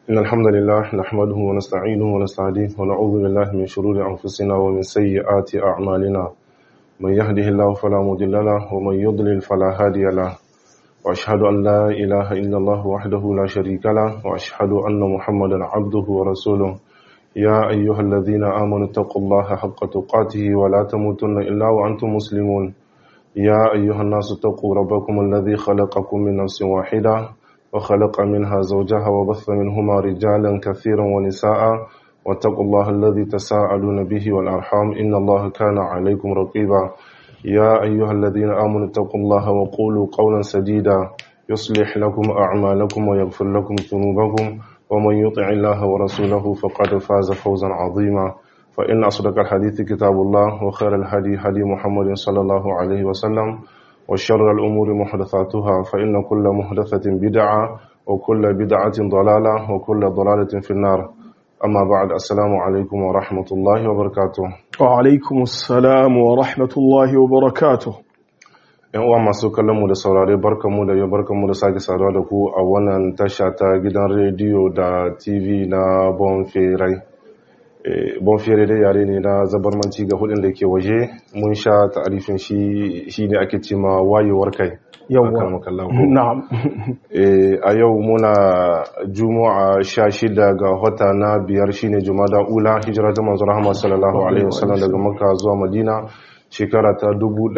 إن الحمد لله نحمده ونستعينه ونستهديه ونعوذ بالله من شرور أنفسنا ومن سيئات أعمالنا من يهده الله فلا مضل له ومن يضلل فلا هادي له وأشهد أن لا إله إلا الله وحده لا شريك له وأشهد أن محمدا عبده ورسوله يا أيها الذين آمنوا اتقوا الله حق تقاته ولا تموتن إلا وأنتم مسلمون يا أيها الناس اتقوا ربكم الذي خلقكم من نفس واحدة وخلق منها زوجها وبث منهما رجالا كثيرا ونساء واتقوا الله الذي تساءلون به والأرحام إن الله كان عليكم رقيبا يا أيها الذين آمنوا اتقوا الله وقولوا قولا سديدا يصلح لكم أعمالكم ويغفر لكم ذنوبكم ومن يطع الله ورسوله فقد فاز فوزا عظيما فإن أصدق الحديث كتاب الله وخير الهدي هدي محمد صلى الله عليه وسلم وشر الأمور محدثاتها فإن كل محدثة بدعة وكل بدعة ضلالة وكل ضلالة في النار أما بعد السلام عليكم ورحمة الله وبركاته وعلaikum assalam wa rahmatullahi wa barakatuh yan uwa masu kallon mu da saurare barkanmu da yau barkanmu da sake saduwa da ku a wannan tasha ta gidan rediyo da tv na bonferai bonfere dai yare ne na zabarmanci ga hudun da ke waje mun sha ta'arifin shi shi ne ake ce ma wayewar kai Yawwa. na'am a yau muna juma'a sha shida ga wata na biyar shine jumada ula hijira ta manzo rahama sallallahu alaihi wasallam daga makka zuwa madina shekara ta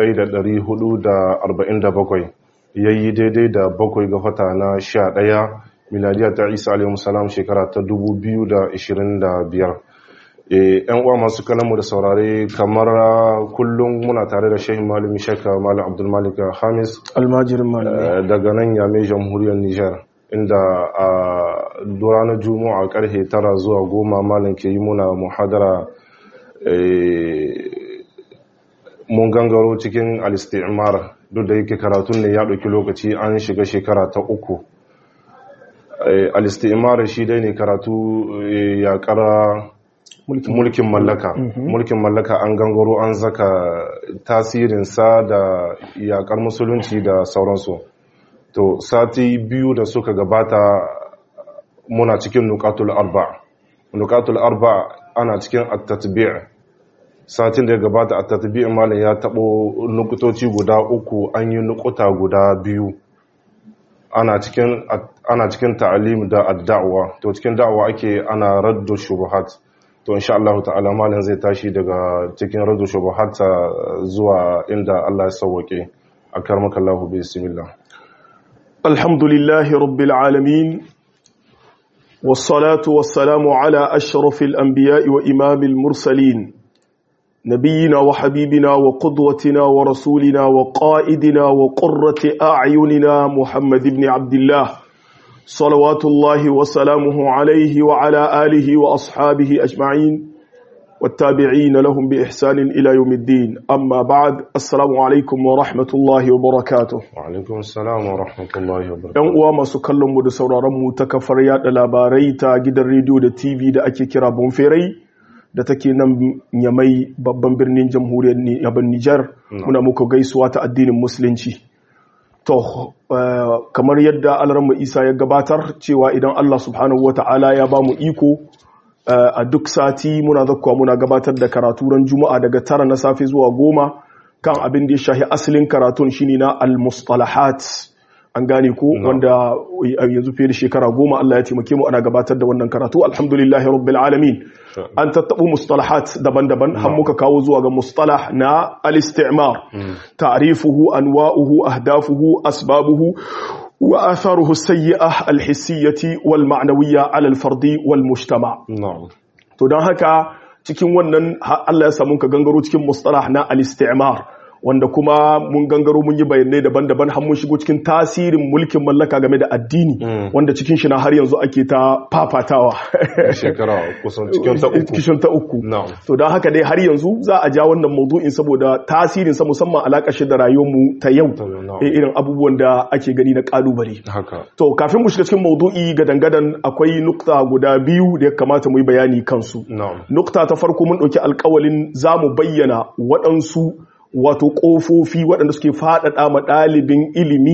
1447 yayi daidai da bakwai ga wata na sha ɗaya miladiya ta isa alaihi salam shekara ta 2025 yan uwa masu kalamu da saurare kamar kullum muna tare da shehin malami shekka malam abdulmalik hamis almajirin malamai daga nan yame jamhuriyar nijar inda a ranar juma'a karfe tara zuwa goma malam ke yi muna muhadara mun gangaro cikin alistimar duk da yake karatun ne ya ɗauki lokaci an shiga shekara ta uku alistimar shi dai ne karatu ya kara mulkin mallaka mulkin mallaka an gangaro an zaka tasirinsa da yakar musulunci da sauransu to sati biyu da suka gabata muna cikin nukatul arba nukatul arba ana cikin at-tatbi' satin da ya gabata at-tatbi' malam ya tabo nukutoci guda uku an yi nukuta guda biyu ana cikin ana cikin ta'alim da ad-da'wa to cikin da'wa ake ana raddu shubuhat to insha Allah ta'ala malam zai tashi daga cikin raddu shubuhat zuwa inda Allah ya sauke akarmaka Allah bismillah alhamdulillahi rabbil alamin wassalatu wassalamu ala ashrafil anbiya'i wa imamil mursalin نبينا وحبيبنا وقدوتنا ورسولنا وقائدنا وقرة أعيننا محمد بن عبد الله صلوات الله وسلامه عليه وعلى آله وأصحابه أجمعين والتابعين لهم بإحسان إلى يوم الدين أما بعد السلام عليكم ورحمة الله وبركاته وعليكم السلام ورحمة الله وبركاته ‘Yan uwa masu kallon mu da sauraron mu ta kafar yada labarai ta gidan rediyo da TV da ake kira Bonferai da take nan yamai babban birnin jamhuriyar yaban Nijar muna muku gaisuwa ta addinin musulunci. To, kamar yadda Alramma Isa ya gabatar cewa idan Allah subhanahu wa ta'ala ya ba mu iko a duk sati muna zakkuwa muna gabatar da karatu ran juma'a daga tara na safe zuwa goma kan abin da ya shahi asalin karatun shine na al-mustalahat an gane ko wanda yanzu fiye da shekara goma Allah ya taimake mu ana gabatar da wannan karatu alhamdulillahi rabbil alamin an tattabu mustalahat daban-daban har muka kawo zuwa ga mustalah na al-istimar ta'rifuhu anwa'uhu ahdafuhu asbabuhu wa atharuhu as-sayyi'ah al-hissiyyah wal ma'nawiyyah 'ala al-fardi wal mujtama' na'am to dan haka cikin wannan Allah ya samu ka gangaro cikin mustalah na al-istimar wanda kuma mun gangaro mun yi bayanai daban-daban har mun shigo cikin tasirin mulkin mallaka game da addini wanda cikin shi na har yanzu ake ta fafatawa shekara kusan cikin ta uku cikin ta uku na'am to don haka dai har yanzu za a ja wannan maudu'in saboda tasirin sa musamman alakar shi da rayuwar mu ta yau na'am. eh, irin abubuwan da ake gani na kalubale haka to kafin mu shiga cikin maudu'i ga dangadan akwai nukta guda biyu da ya kamata mu yi bayani kansu na'am nukta ta farko mun ɗauki alkawalin za mu bayyana waɗansu wato ƙofofi waɗanda suke faɗaɗa ma ɗalibin ilimi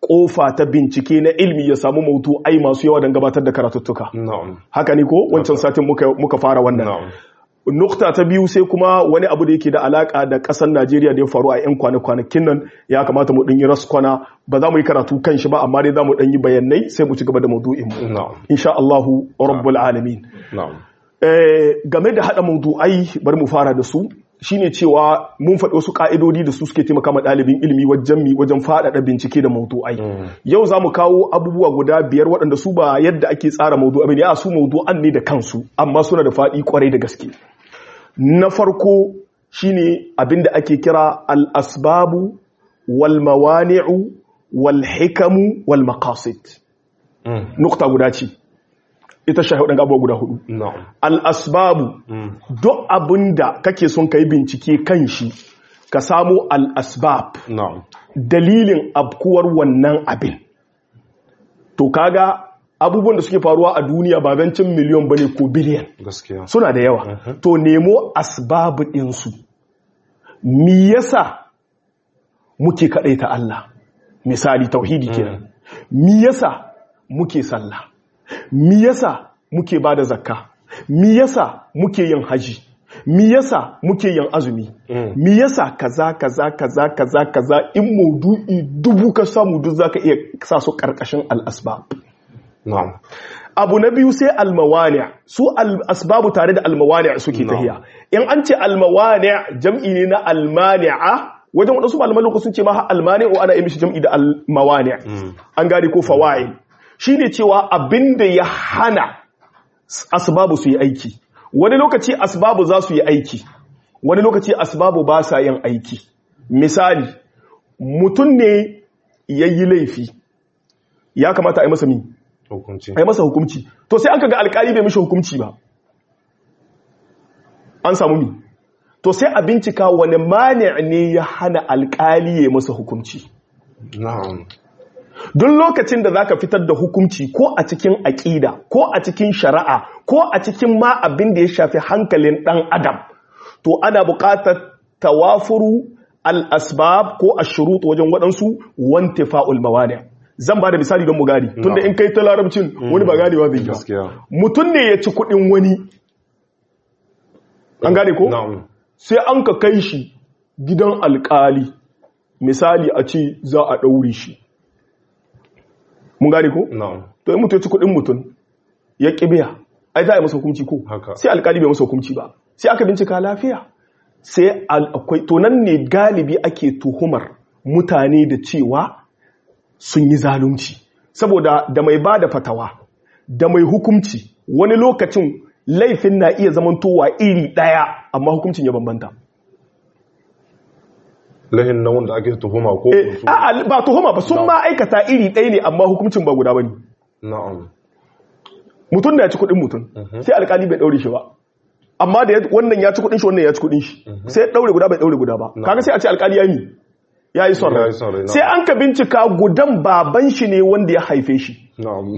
kofa ta bincike na ilmi ya samu mautu ai masu yawa don gabatar da karatuttuka na'am haka ne ko wancan satin muka, muka fara wannan na'am nukta ta biyu sai kuma wani abu da yake da alaka da kasar Najeriya da ya faru a 'yan kwana-kwanakin nan ya kamata mu ɗanyi raskwana ba za mu yi karatu kan shi ba amma dai za mu ɗanyi bayanai sai mu ci gaba da maudu'in mu na'am insha Allahu rabbul alamin na'am Eh, game da haɗa maudu'ai bari mu fara da su shine cewa mun faɗi wasu ƙa'idodi da su suke taimaka ma ɗalibin ilimi wajen mi wajen faɗaɗa bincike da maudu'ai yau za mu kawo abubuwa guda biyar waɗanda su ba yadda ake tsara maudu'a bane a su maudu'an ne da kansu amma suna da faɗi kwarai da gaske na farko shine abin da ake kira al-asbabu wal mawani'u wal hikamu wal maqasid Mm. nukta guda ce ita shahi waɗanda abubuwa guda hudu na'am al'asbabu Mm. duk abin da kake son ka yi bincike kan shi ka samu al'asbab na'am dalilin abkuwar wannan abin to kaga abubuwan da suke faruwa a duniya ba zancin miliyon bane ko biliyan gaskiya suna da yawa to nemo asbabu ɗinsu mi yasa muke kaɗaita Allah misali tauhidi kenan mi yasa muke sallah mi yasa muke bada zakka mi yasa muke yin haji mi yasa muke yin azumi Mm. mi yasa kaza kaza kaza kaza kaza in maudu'i dubu ka samu duk zaka iya sa su karkashin al-asbab na'am abu na biyu sai almawani su asbabu tare da almawani suke tahiya in an ce almawani jam'i ne na almani'a wajen wadansu malaman lokacin sun ce ma almani'u ana yi mishi jam'i da almawani an gane ko fawa'il shine cewa abinda ya hana asbabu su yi aiki wani lokaci asbabu za su yi aiki wani lokaci asbabu ba sa yin aiki misali mutum ne ya yi laifi ya kamata a yi masa mi hukunci a yi masa hukumci to sai aka ga alkali bai mishi hukumci ba an samu mi to sai a bincika wani mani ne ya hana alkali ya masa hukumci na'am duk lokacin da zaka fitar da hukumci ko a cikin aƙida ko a cikin shari'a ko a cikin ma abin da ya shafi hankalin ɗan adam to ana buƙatar tawafuru al-asbab ko ashurut wajen waɗansu wante fa'ul mawani zan ba da misali don mu gani tunda in kai ta larabcin wani ba ganewa zai ba gaskiya mutum ne ya ci kuɗin wani an gane ko na'am sai an ka kai shi gidan alƙali misali a ce za a ɗaure shi mun gane ko na'am to in mutum ya ci kuɗin mutum ya ƙi biya ai za a yi masa hukunci ko Haka. sai alƙali bai masa hukunci ba sai aka bincika lafiya sai al- akwai to nan ne galibi ake tuhumar mutane da cewa sun yi zalunci saboda da mai ba da fatawa da mai hukunci wani lokacin laifin na iya zamantowa iri ɗaya amma hukuncin ya bambanta lahin na wanda ake tuhuma ko Eh, su a'a, ba tuhuma ba sun ma aikata iri ɗaya ne amma hukuncin ba guda ba ne na'am mutum da ya ci kuɗin mutum sai alkali bai ɗaure shi ba amma da ya- wannan ya ci kuɗin shi wannan ya ci kuɗin shi sai ya ɗaure guda bai ɗaure guda ba kaga sai a ce alkali ya yi ya yi son Ya rai yi son rai, na'am. sai an ka bincika gudan baban shi ne wanda ya haife shi na'am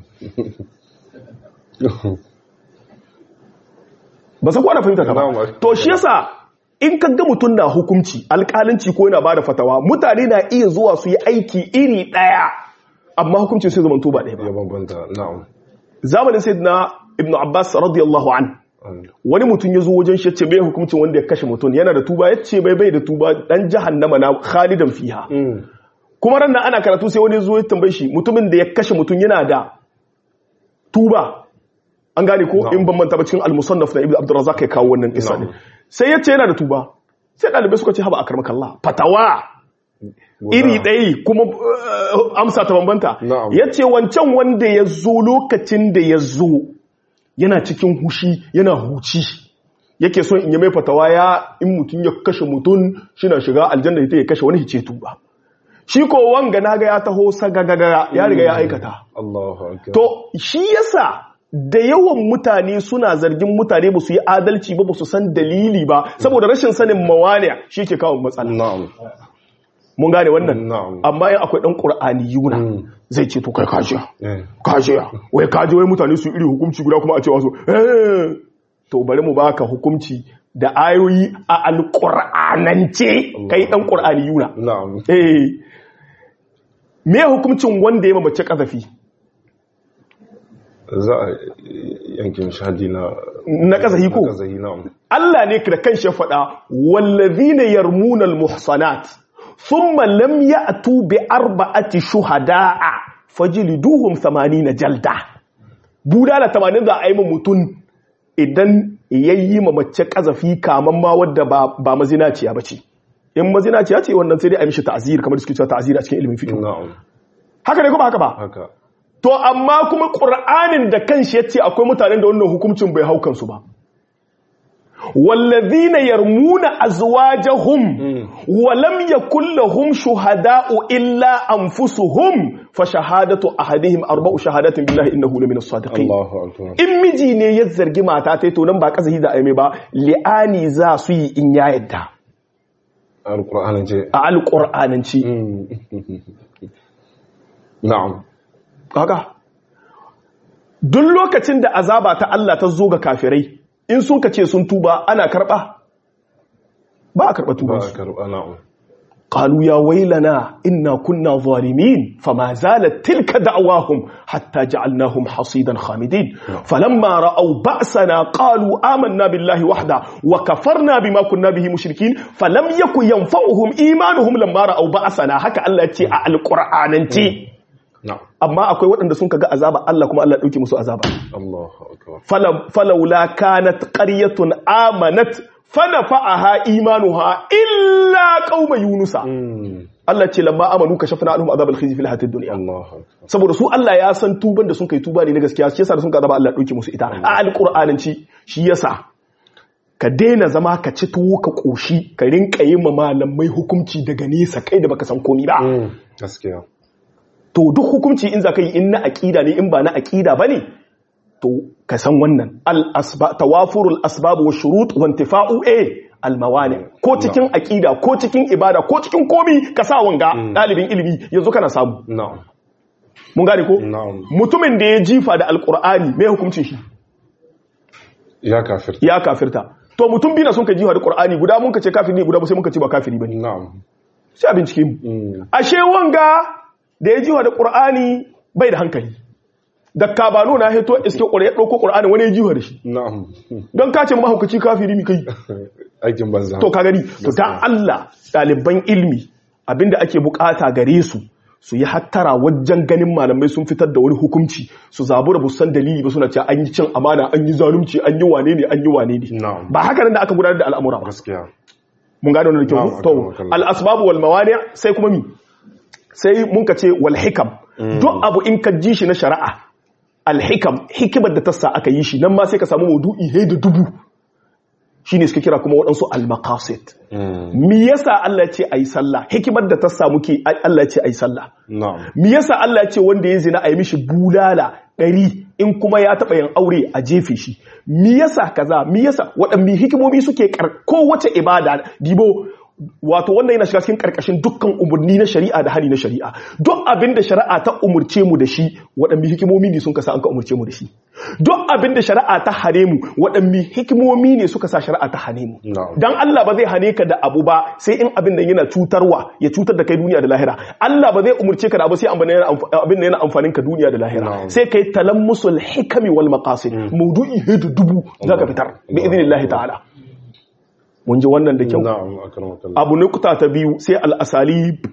ba sa kwana fahimta ta ba Na'am. to shi yasa in ka ga mutum na hukunci alkalinci ko yana bada fatawa mutane na iya zuwa su yi aiki iri ɗaya amma hukuncin sai zamanto ba ɗaya ba ya bambanta na'am zamanin sayyidina ibnu abbas radiyallahu an wani mutum ya zo wajen shi ya ce bai hukuncin wanda ya kashe mutum yana da tuba ya ce bai bai da tuba dan jahannama na khalidan fiha Mm. kuma ran nan ana karatu sai wani ya zo ya tambaye shi mutumin da ya kashe mutum yana da tuba an gane ko Na'am. in ban manta ba cikin al-musannaf na ibnu abdurrazzaq ya kawo wannan kisa ne Na'am. sai ya ce yana da tuba sai dalibai suka ce haba akramakallah fatawa Guda. iri ɗaya kuma uh, amsa ta bambanta Na'am. ya ce wancan wanda ya zo lokacin da ya zo yana cikin hushi yana huci yake son in yi mai fatawa ya in mutum ya kashe mutum shi na shiga aljanna ita ya kashe wani hice tuba shi ko wanga na ga ya taho sagagaga ya riga ya aikata Allahu akbar to shi yasa da yawan mutane suna zargin mutane ba su yi adalci ba ba su san dalili ba saboda rashin sanin mawaniya shi ke kawo matsala na'am mun gane wannan Na'am. amma yin akwai dan qur'ani yuna Mm. zai ce to kai kajiya eh kajiya wai kaji wai mutane su iri hukunci guda kuma a cewa su eh to bari mu baka hukunci da ayoyi a alqur'anance kai dan qur'ani yuna na'am eh me hukuncin wanda ya mace kazafi za a yankin shahadi na na kazafi ko kazahi na Allah ne da kanshi ya faɗa wallazina yarmuna almuhsanat thumma lam ya'tu bi arba'ati shuhada'a fajliduhum 80 jalda budala 80 za a yi mutun idan yayi ma mace kazafi kaman ma wadda ba ba mazinaciya bace in mazinaciya ce wannan sai dai a mishi ta'zir kamar suke cewa ta'zir a cikin ilimin fiqh na'am haka ne ko ba haka ba haka to amma kuma qur'anin da kanshi yace akwai mutanen da wannan hukuncin bai haukan su ba والذين يرمون أزواجهم ولم يكن لهم شهداء إلا أنفسهم فشهادة أحدهم أربع شهادات بالله إنه لمن الصادقين Allahu akbar in miji ne ya zargi mata ta to nan ba kazahi da aime ba li'ani za su yi in ya yadda alqur'anin ce a alƙur'ananci na'am kaga duk lokacin da azaba ta Allah ta zo ga kafirai in sun ka ce sun tuba ana karɓa ba a karɓa ba tubansu a karɓa na'am قالوا يا ويلنا إنا كنا ظالمين فما زالت تلك دعواهم حتى جعلناهم حصيدا خامدين فلما رأوا بأسنا قالوا آمنا بالله وحده وكفرنا بما كنا به مشركين فلم يكن ينفعهم إيمانهم لما رأوا بأسنا هكا الله تي القرآن تي na'am أما أكوي وأن سنك عذاب الله كما الله يوكي مسو عذاب Allahu akbar فلم فلولا كانت قرية آمنت فنفعها إيمانها إلا قوم يونس Mm. Allah ce lamma amanu kashafna anhum azabal khizi fil hayatid dunya Allahu akbar saboda su Allah ya san tuban da sun kai tuba ne na gaskiya shi yasa da sun ka zaba Allah dauke musu ita a alqur'ananci shi yasa ka daina zama ka ci tuwo ka koshi ka rinka yin ma malamai hukunci daga nesa kai da baka san komi ba Mm. gaskiya to duk hukunci in za ka yi in na aqida ne in ba na aqida bane to ka san wannan al asba tawafurul asbab wa shurut wa intifa'u a al mawani ko cikin aqida ko cikin ibada ko cikin komi ka sa wanga dalibin ilimi yanzu kana samu na'am mun gane ko na'am mutumin da ya jifa da alkur'ani mai hukuncin shi ya kafir ya kafirta to mutum biyu na sun ka jifa da qur'ani guda mun ka ce kafiri ne guda ba sai mun ka ce ba kafiri bane na'am sai a bincike mu Mm. ashe wanga da ya jifa da qur'ani bai da hankali da kabano na hito iske qur'ani ya dauko qur'ani wani ya jifa da shi na'am don ka ce mahaukaci kafiri mi kai aikin banza to ka gani to ta Allah ɗaliban ilmi abinda ake bukata gare su su yi hattara wajen ganin malamai sun fitar da wani hukunci su zabura bu san dalili ba suna cewa an yi cin amana an yi zalunci an yi wane ne an yi wane ne na'am ba haka nan da aka gudanar da al'amura ba gaskiya mun gane wannan da kyau Na'am, to akramakallah. al asbabu wal mawani sai kuma mi sai mun ka ce wal hikam duk abu in ka ji shi na shari'a al hikam hikimar da ta sa aka yi shi nan ma sai ka samu maudu'i he da dubu shine suka kira kuma waɗansu al maqasid Mm. Me yasa Allah ya ce ayi sallah? Hikimar da ta samu ke Allah ya ce ayi sallah. na'am Me yasa Allah ya ce wanda ya zina ayi mishi bulala ɗari in kuma ya taɓa yin aure a jefe shi? Me yasa kaza? Me yasa waɗanne hikimomi suke kar kowace ibada dibo wato wannan yana shiga cikin karkashin dukkan umarni na shari'a da hali na shari'a duk abin da shari'a ta umurce mu da shi waɗanne hikimomi ne sun kasa an ka umurce mu da shi duk abin da shari'a ta hane mu waɗanne hikimomi ne suka sa shari'a ta hane mu Na'am. dan Allah ba zai hane ka da abu ba sai in abin da yana cutarwa ya cutar da kai duniya da lahira Allah ba zai umurce ka da abu sai abin da yana amf- abin da yana amfanin ka duniya da lahira Na'am. sai kai talammusul hikami wal maqasid mawdu'i hedu dubu zaka fitar bi idnillahi ta'ala mun ji wannan da kyau na'am akramakallah abu nukuta ta biyu sai al'asalib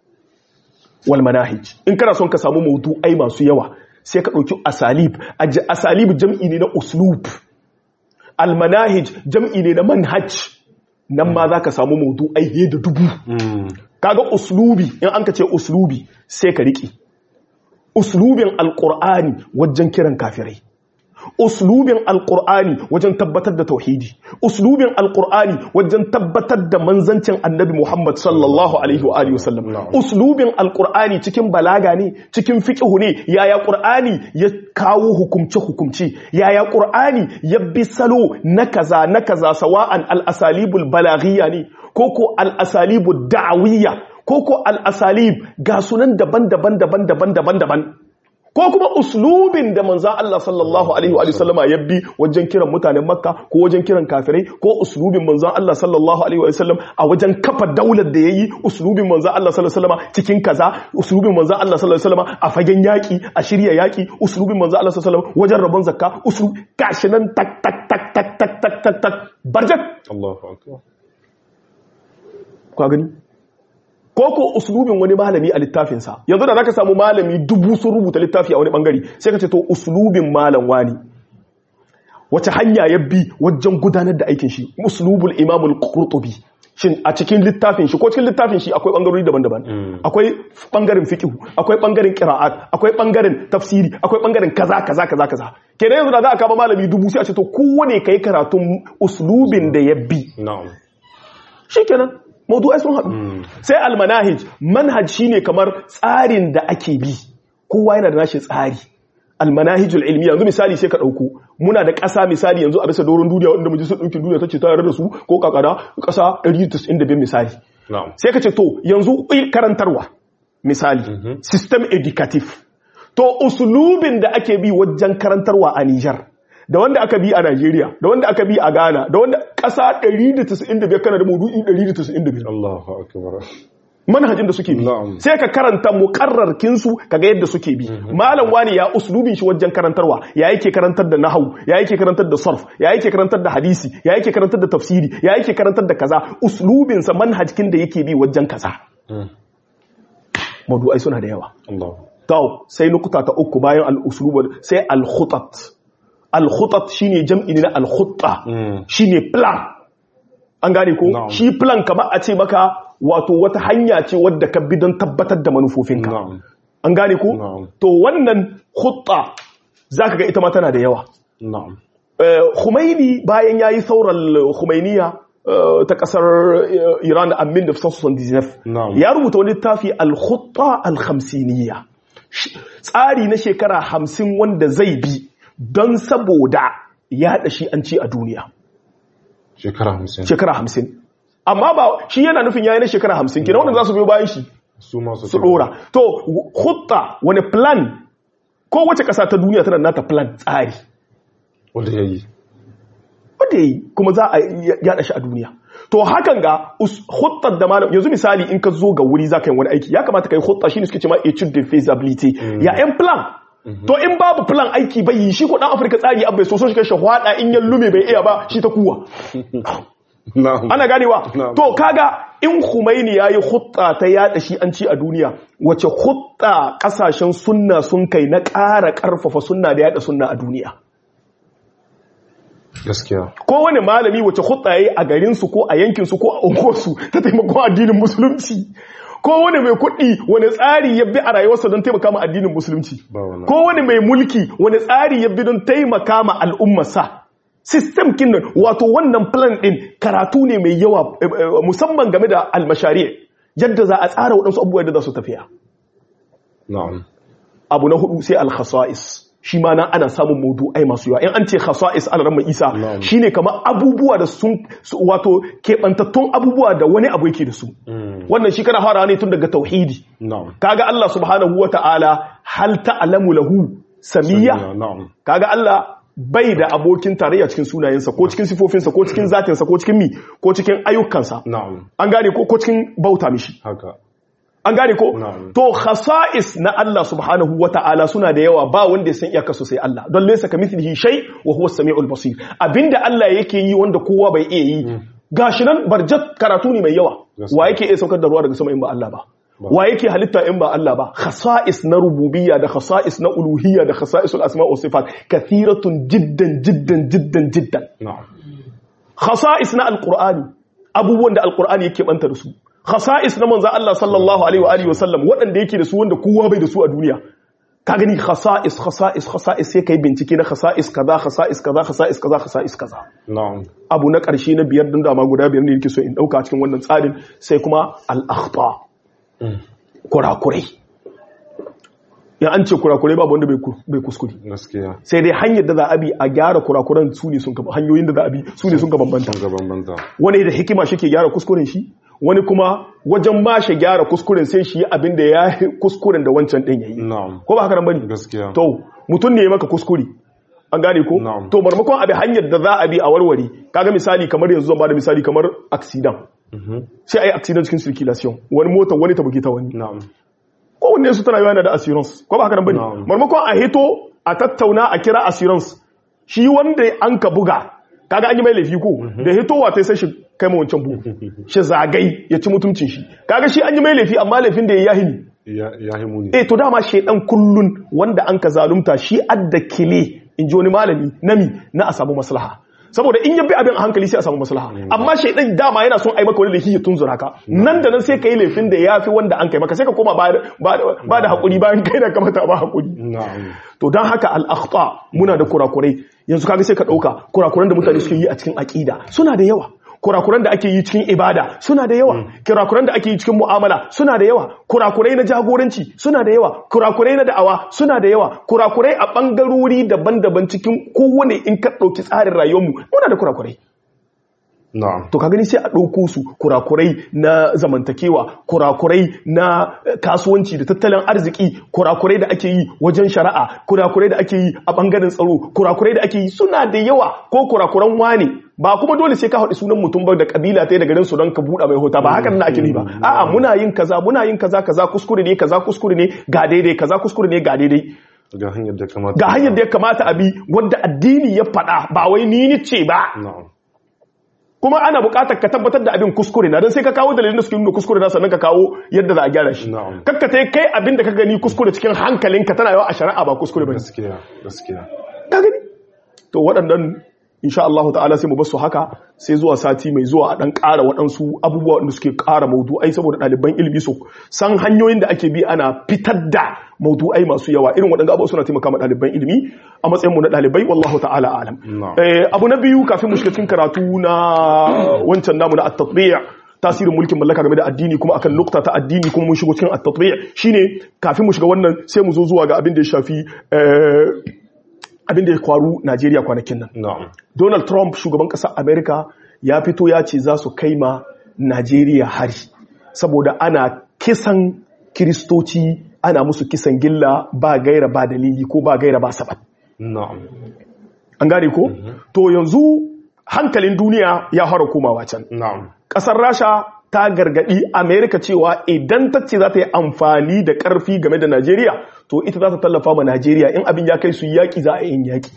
wal manahij in kana son ka samu maudu'ai masu yawa sai ka ɗauki asalib Aj- asalib jam'i ne na uslub al manahij jam'i ne na manhaj nan ma za ka samu maudu'ai he da dubu Mm. kaga uslubi in an ka ce uslubi sai ka riƙe uslubin alƙur'ani wajen kiran kafirai uslubin alkur'ani wajen tabbatar da tauhidi uslubin alkur'ani wajen tabbatar da manzancin annabi Muhammad sallallahu alaihi wa alihi wasallam uslubin alkur'ani cikin balaga ne cikin fiqhu ne yaya qur'ani ya kawo hukumce hukumce yaya qur'ani ya bi salo na kaza na kaza sawa'an al-asalibul balaghiyya ne koko al-asalibud da'awiyya koko al-asalib ga sunan daban-daban daban-daban daban-daban ko kuma uslubin da manzan Allah sallallahu alaihi wa sallama ya bi wajen kiran mutanen makka ko wajen kiran kafirai ko uslubin manzan Allah sallallahu alaihi wa sallam a wajen kafa daular da yayi uslubin manzan Allah sallallahu alaihi wa sallama cikin kaza uslubin manzan Allah sallallahu alaihi wa sallama a fagen yaki a shirya yaki uslubin manzan Allah sallallahu alaihi wa sallam wajen rabon zakka uslub gashi nan tak tak tak tak tak tak tak tak barjat Allahu akbar ka gani ko ko uslubin wani malami a littafinsa yanzu da zaka samu malami dubu sun rubuta littafi a wani bangare sai ka ce to uslubin malam wani wace hanya ya bi wajen gudanar da aikin shi uslubul imamul qurtubi shin a cikin littafin shi ko cikin littafin shi akwai bangarori daban-daban akwai bangaren fiqh akwai bangaren qira'at akwai bangaren tafsiri akwai bangaren kaza kaza kaza kaza kenan yanzu da za a kama malami dubu sai a ce to kowane kai karatun uslubin da ya bi na'am shikenan mawdu'ai sun haɗu sai almanahij manhaj shine kamar tsarin da ake bi kowa yana da nashi tsari almanahijul ilmi yanzu misali sai ka ɗauko muna da ƙasa misali yanzu a bisa doron duniya wanda majalisar ɗaukin duniya ta ce ta yarda da su ko kakada ƙasa 195 misali na'am sai ka ce to yanzu karantarwa misali system educative to usulubin da ake bi wajen karantarwa a Nijar da wanda aka bi a Najeriya da wanda aka bi a Ghana da wanda ƙasa 195 kana da maudu'i 195 Allahu akbar manhajin da suke bi Na'am. sai ka karanta muqarrarkin su kaga yadda suke bi malam wani ya uslubin shi wajen karantarwa ya yake karantar da nahwu ya yake karantar da sarf ya yake karantar da hadisi ya yake karantar da tafsiri ya yake karantar da kaza uslubin sa manhajkin da yake bi wajen kaza mawdu'ai suna da yawa Allah to sai nukuta ta uku bayan al-uslub sai al-khutat al-khutat shine jam'i ne na al-khutta shine plan an gane ko Na'am. shi plan kamar a ce maka wato wata hanya ce wadda ka bi don tabbatar da manufofinka na'am an gane ko Na'am. to wannan khutta zaka ga ita ma tana da yawa na'am Eh, Khomeini bayan yayi saurar Khomeiniya eh, ta kasar eh, Iran a 1979 Na'am. ya rubuta wani littafi al-khutta al-khamsiniyya Sh- tsari na shekara hamsin wanda zai bi don saboda yaɗa shi an ci a duniya shekara hamsin shekara hamsin amma ba shi yana nufin yayi na shekara hamsin kenan wanda za su biyo bayan shi su masu su dora to hutta wani plan ko wace ƙasa ta duniya tana nata plan tsari wanda ya yi wanda yi kuma za a yada shi a duniya to hakan ga us- huttar da malam yanzu misali in ka zo ga wuri za ka yi wani aiki ya kamata ka yi hutta shine suke cewa etude de feasibility ya yan plan to in babu plan aiki bai yi shi ko dan afirka tsari abai so so shi kai shahwada in ya lume bai iya ba shi ta kuwa na'am ana ganewa Na'am. to kaga in Khomeini yayi hutta ta yada shi an ci a duniya wace hutta kasashen sunna sun kai na ƙara ƙarfafa sunna da yada sunna a duniya gaskiya kowane malami wace hutta yayi a garin su ko a yankin su ko a unguwarsu ta taimakon addinin musulunci kowane mai kuɗi wani tsari ya bi a rayuwarsa don taimaka ma addinin musulunci ba wannan kowane mai mulki wani tsari ya bi don taimaka ma al'ummarsa system kinnan wato wannan plan din karatu ne mai yawa eh, eh, musamman game da almashari yadda za a tsara waɗansu abubuwa da za su tafiya na'am abu na hudu sai al-khasa'is shi ma nan ana samun maudu'ai masu yawa in an ce khasa'is al ramma isa Na'am. shine kamar abubuwa da sun su- wato keɓantattun abubuwa da wani abu yake da su wannan shi kana fara ne tun daga tauhidi na'am kaga Allah subhanahu wata'ala hal ta'lamu lahu samiyya na'am kaga Allah bai da abokin tarayya cikin sunayensa ko cikin sifofinsa ko cikin zatinsa ko cikin mi ko cikin ayyukansa na'am an gane ko ko cikin bauta mishi haka an gane ko Na'am. to khasa'is na Allah subhanahu wata'ala suna da yawa ba wanda ya san iyakar su sai Allah don laysa kamithlihi shay wa huwa as-sami'ul basir abinda Allah yake yi wanda kowa bai iya yi gashi nan barjat karatu ne mai yawa Gaskiya. wa yake iya saukar da ruwa daga sama in ba Allah ba wa yake halitta in ba Allah ba khasa'is na rububiyya da khasa'is na uluhiyya da khasa'isul asma' wa sifat kathiratun jiddan jiddan jiddan jiddan na'am khasa'is na alqur'ani abubuwan da alqur'ani yake banta da su khasa'is na manzo Allah sallallahu alaihi wa alihi wasallam waɗanda yake da su wanda kowa bai da su a duniya ka gani khasa'is khasa'is khasa'is sai kai bincike na khasa'is kaza khasa'is kaza khasa'is kaza khasa'is kaza na'am abu na ƙarshe na biyar din dama guda biyar ne yake so in dauka cikin wannan tsarin sai kuma al-akhta kurakurai ya an ce kurakurai babu wanda bai ku- bai kuskure gaskiya sai dai hanyar da za a bi a gyara kurakuran su ne sun ka hanyoyin da za a bi su ne sun ka bambanta sun gaban banza wani da hikima shi ke gyara kuskuren shi wani kuma wajen ma shi gyara kuskuren sai shi yi abin da ya yi kuskuren da wancan ɗin ya yi na'am ko ba haka nan bane gaskiya to mutum ne ya maka kuskure an gane ko Na'am. to marmakon abi hanyar da za a bi a warware kaga misali kamar yanzu zan bada misali kamar accident Mhm. sai ai accident cikin circulation wani mota wani ta buge ta wani na'am kowanne su tana yana da assurance ko ba haka nan bane Na'am. marmakon a hito a tattauna a kira assurance shi wanda an ka buga kaga an yi mai laifi ko da hitowa ta sai shi kai ma wancan bugu shi zagai ya ci mutuncin shi kaga shi an yi mai laifi amma laifin da ya yi ne ya ya himu ne eh to dama shedan kullun wanda an ka zalunta shi adda kile in ji wani malami nami na a samu maslaha saboda in ya bi abin a hankali sai a samu maslaha amma shedan dama yana son ai maka wani laifi ya tunzura ka nan da nan sai ka yi laifin da ya fi wanda an kai maka sai ka koma ba da- ba da- ba da hakuri bayan kai da kamata ba hakuri na'am to don haka al'akhta muna da kurakurai yanzu kaga sai ka ɗauka kurakuran da mutane suke yi a cikin aƙida suna da yawa kurakuran da ake yi cikin ibada suna da yawa kurakuran da ake yi cikin mu'amala suna da yawa kurakurai na jagoranci suna da yawa kurakurai na da'awa suna da yawa kurakurai a ɓangarori daban-daban cikin kowane in ka ɗauki tsarin rayuwarmu muna da kurakurai na'am to ka gani sai a ɗauko su kurakurai na zamantakewa kurakurai na eh, kasuwanci da tattalin arziki kurakurai da ake yi wajen shari'a kurakurai da ake yi a ɓangaren tsaro kurakurai da ake yi suna da yawa ko kurakuran wane ba kuma dole sai ka haɗu sunan mutum ba da kabila ta da garin su don ka buɗa mai hota ba hakan na ake ne ba a'a muna yin kaza muna yin kaza kaza kuskure ne kaza kuskure ne ga daidai kaza kuskure ne ga daidai ga hanyar da kamata ga hanyar da ya kamata a bi wadda addini ya faɗa ba wai ni ni ce ba na'am kuma ana buƙatar ka tabbatar da abin kuskure na don sai ka kawo dalilin da suke nuna kuskure na sannan ka kawo yadda za a gyara shi Na'am. kakka ta kai abin da ka gani kuskure cikin hankalinka tana yawa a shari'a ba kuskure ba gaskiya gaskiya ka gani to waɗannan insha Allah ta'ala sai mu basu haka sai zuwa sati mai zuwa a dan ƙara waɗansu abubuwa da suke ƙara maudu'ai saboda ɗaliban ilimi su san hanyoyin da ake bi ana fitar da maudu'ai masu yawa irin waɗanda abubuwa suna taimaka ma ɗaliban ilimi a matsayin mu na ɗalibai wallahu ta'ala alam Na'am. Eh, abu na biyu kafin mu shiga cikin karatu na wancan namu na at-tatbi' tasirin mulkin mallaka game da addini kuma akan nukta ta addini kuma mun shigo cikin at-tatbi' shine kafin mu shiga wannan sai mu zo zuwa ga abin da ya shafi eh, abin da ya kwaru Najeriya kwanakin nan na'am Donald Trump shugaban ƙasar Amerika ya fito ya ce za su kai ma Najeriya hari saboda ana kisan kiristoci ana musu kisan gilla ba gaira ba dalili ko ba gaira ba sabab na'am an gane ko to yanzu hankalin duniya ya fara komawa can na'am ƙasar Rasha ta gargadi Amerika cewa idan ta ce za ta yi amfani da ƙarfi game da Najeriya to ita za ta tallafa ma Najeriya in abin ya kai su yaƙi za a yi yaƙi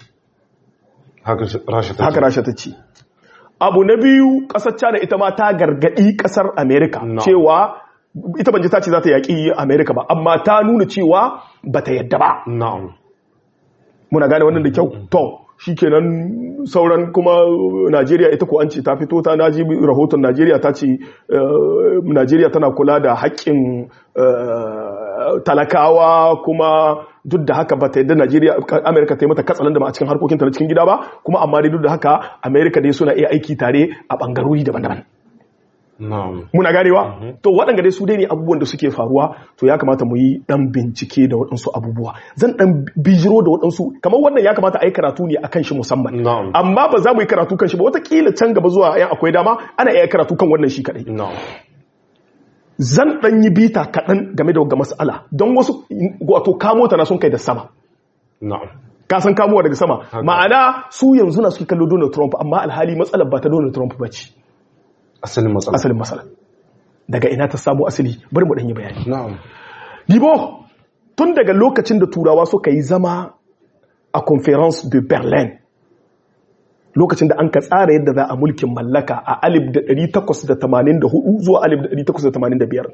haka shi- rasha ta haka rasha ta ce abu na biyu kasar china ita ma ta gargadi kasar america No. cewa ita ban ji ta ce za ta yaƙi america ba amma ta nuna cewa ba ta yadda ba na'am muna gane wannan da kyau to shikenan sauran kuma najeriya ita ko an ce ta fito ta naji rahoton najeriya ta ce eh, najeriya tana kula da haƙƙin eh, talakawa kuma duk da haka ba ta yadda najeriya amerika ta yi mata katsalan da ma a cikin harkokinta na cikin gida ba kuma amma dai duk da haka amerika dai suna iya aiki tare a ɓangarori daban-daban na'am muna ganewa to waɗanda dai su dai ne abubuwan da suke faruwa to ya kamata mu yi ɗan bincike da waɗansu abubuwa zan ɗan bijiro da waɗansu kamar wannan ya kamata a yi karatu ne akan shi musamman Na'am. amma ba za mu yi karatu kan shi ba watakila can gaba zuwa yan akwai dama ana iya karatu kan wannan shi kaɗai na'am zan ɗan yi bita kaɗan game da wagga mas'ala don wasu wato kamo ta na sun kai da sama na'am ka san kamowa daga sama ma'ana su yanzu na suke kallo Donald Trump amma alhali matsalar ba ta Donald Trump ba ce asalin matsala asalin matsala daga ina ta samu asali bari mu ɗan yi bayani na'am Libo, tun daga lokacin da turawa suka yi zama a conference de Berlin, lokacin da an ka tsara yadda za a mulkin mallaka a 1884 zuwa 1885,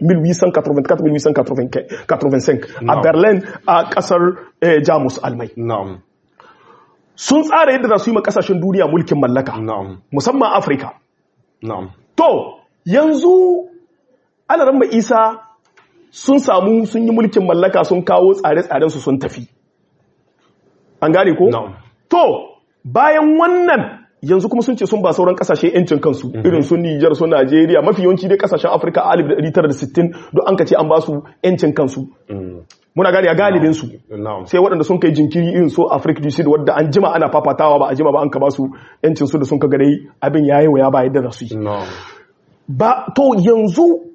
1884-1885 a No. Berlin a kasar eh, Jamus Almai. na'am Sun tsara yadda za su yi ma kasashen duniya mulkin mallaka, na'am musamman Afirka. na'am To, yanzu alaran mai isa sun samu sun yi mulkin mallaka sun kawo tsare-tsarensu sun tafi. An gane ko? na'am To, bayan wannan yanzu kuma sun ce sun ba sauran kasashe yancin kansu irin su Nijar su Najeriya mafi yawanci dai kasashen Afirka a 1960 don an ka ce an ba su yancin kansu. Mm. Muna gane a galibin su. na'am sai waɗanda sun kai jinkiri irin so Africa du Sud wadda an jima ana fafatawa ba a jima ba an ka ba su yancin su da sun ka gare abin yayi waya ba yadda za su yi. na'am ba to yanzu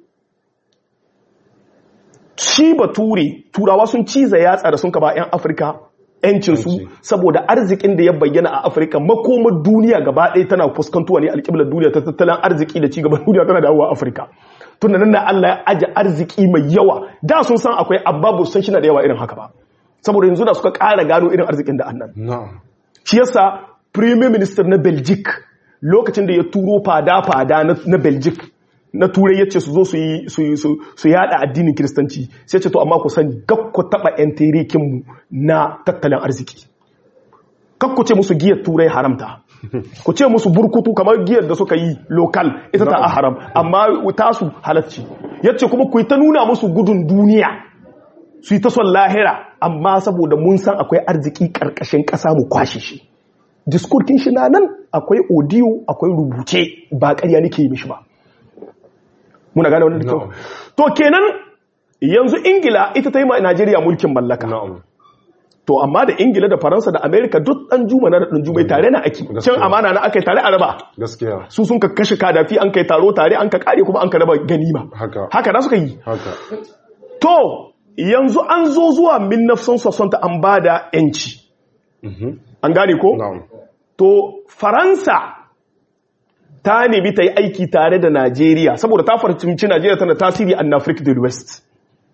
shi bature turawa sun ciza yatsa da sun ba 'yan afirka yancinsu Yanci. saboda arzikin da ya bayyana a afirka makomar duniya gaba ɗaya tana fuskantuwa ne alƙiblar duniya ta tattalin arziki da cigaban duniya tana dawowa afirka tun da nan da allah ya aje arziki mai yawa da sun san akwai abba san shi na da yawa irin haka ba saboda yanzu da suka ƙara gano irin arzikin da annan na'am shi yasa premier minister na belgic lokacin da ya turo fada-fada na- na belgic na turai ya ce su zo su yi su yi- su su yada addinin kiristanci sai ce to amma ku sani gab ku taba yan terikinmu na tattalin arziki kak ku ce musu giyar turai haramta ku ce musu burkutu kamar giyar da suka yi lokal ita ta a haram amma tasu halacci ya ce kuma ku yi ta nuna musu gudun duniya su yi ta son lahira amma saboda mun san akwai arziki ƙarƙashin ƙasa mu kwashe shi diskurkin shi na nan akwai audio akwai rubuce ba ƙarya nake yi mishi ba muna gane wannan da kyau Na'am. to kenan yanzu ingila ita ta yi ma najeriya mulkin mallaka na'am to amma da ingila da faransa da amerika duk ɗan juma na da ɗan jumai tare na ake Gaskiya. can amana na aka yi tare a raba gaskiya su sun ka kashe kadafi an kai taro tare an ka kare kuma an ka raba ganima haka haka na suka yi haka To, yanzu an zo zuwa 1960 an ba da ‘yanci. Mhm. An gane ko? na'am To, Faransa ta nemi ta yi aiki tare da Najeriya, saboda ta farcimci Najeriya tana tasiri a Africa del West.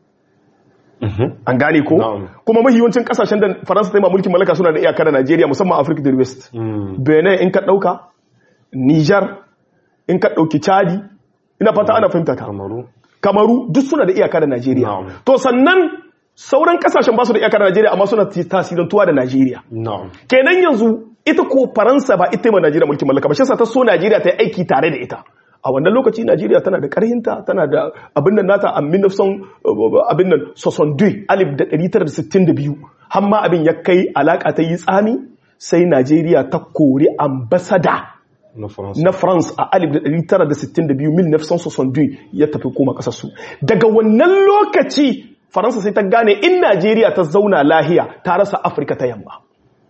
Mhm. An gane ko? Na'am. Kuma mahiwancin kasashen da Faransa ta yi ma mulkin mallaka suna da iyaka da Najeriya musamman Africa del West. Mm. Benin in ka ɗauka, Niger in ka ɗauki Chadi, ina fata ana fahimta ta. kamaru kamaru duk suna da iyaka da najeriya Na'am. to sannan sauran kasashen ba su da iyaka da najeriya amma suna ti- tasirantuwa da najeriya na'am kenan yanzu ita ko faransa ba ita ma najeriya mulkin mallaka ba shi yasa ta so najeriya ta yi aiki tare da ita a wannan lokaci najeriya tana da karhinta tana da abin nan nata a 1900 abin nan 62 alif da 1962 har ma abin ya kai alaka ta yi tsami sai najeriya ta kori ambasada na faransa na France a 1962 1962 ya tafi koma kasarsu daga wannan lokaci Faransa sai ta gane in Najeriya ta zauna lahiya ta rasa Afirka ta yamma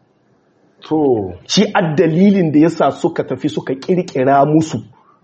to shi dalilin da yasa suka tafi suka kirkira musu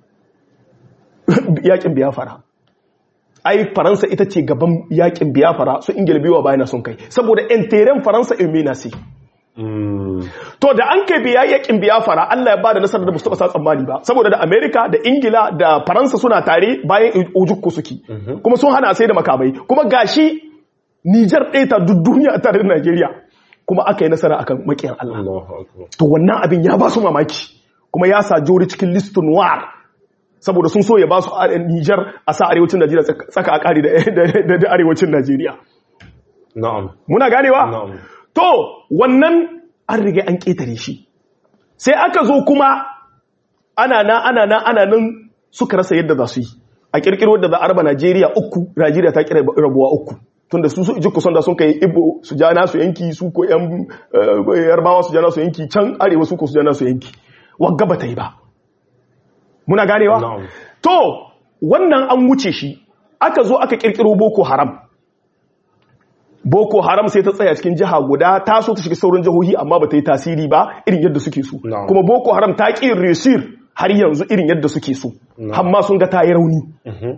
yakin biyafara ai faransa ita ce gaban yakin biyafara su ingila biyu bayan sun kai saboda enteren faransa ilmina sai mm. To da an kai biya yakin biyafara Allah ya bada nasarar da ba su taba sa tsammani ba saboda da Amerika da Ingila da Faransa suna tare bayan ojukku suke kuma sun hana sai da makamai kuma gashi Niger ɗaya ta duk duniya tare da Najeriya kuma aka yi nasara akan makiyan Allah Allahu akbar to wannan abin ya ba su mamaki kuma ya sa jori cikin list noir saboda sun so ya ba su a- Niger a sa arewacin Najeriya tsaka- tsaka a kare da- da da- da arewacin Najeriya na'am muna ganewa Na'am. to wannan an riga an ƙetare shi sai aka zo kuma ana na ana na ana nan suka rasa yadda za su yi a kirkiro da za a raba Najeriya uku Najeriya ta kira rabuwa uku tunda su su jikku son da sun kai Igbo su ja nasu yanki su ko yan eh, Yarbawa su ja nasu yanki can arewa su ko su ja nasu yanki wagga ba ta yi ba muna ganewa Na'am. to wannan an wuce shi aka zo aka kirkiro Boko Haram Boko Haram sai ta tsaya cikin jiha guda ta so ta shiga sauran jihohi amma ba ta yi tasiri ba irin yadda suke so. Na'am. Kuma Boko Haram ta ƙi resir har yanzu irin yadda suke so. Na'am. Hamma sun ga ta yi rauni. Mhm.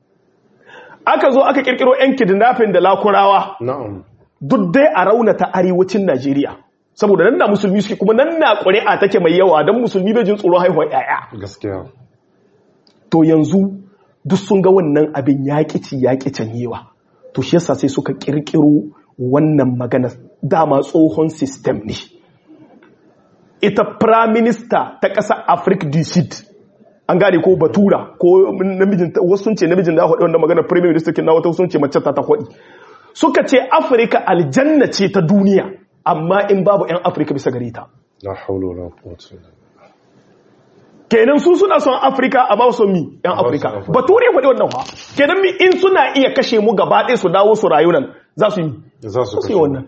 Aka zo aka kirkiro 'yan kidnapping da lakurawa na'am duk dai a raunata arewacin Najeriya. Saboda nan na musulmi suke kuma nan na ƙuri'a take mai yawa don musulmi bai jin tsoron haihuwar 'ya'ya. gaskiya to yanzu duk sun ga wannan abin yaƙi ci yaƙi canyewa to shi yasa sai suka ƙirƙiro wannan magana dama tsohon system ne ita prime minister ta ƙasar africa du sud an gane ko batura ko namijin wasu sun ce namijin da haɗe wannan magana prime minister kin na wata sun ce mace ta ta haɗi suka ce afirka aljanna ce ta duniya amma in babu 'yan afirka bisa gare ta la hawla wala quwwata illa billah kenan su suna son afirka a ba su mi yan Ba su afirka Afirka. bature faɗi wannan fa kenan mi in suna iya kashe mu gaba ɗaya su dawo su rayu nan za su yi za su za su yi kashe wannan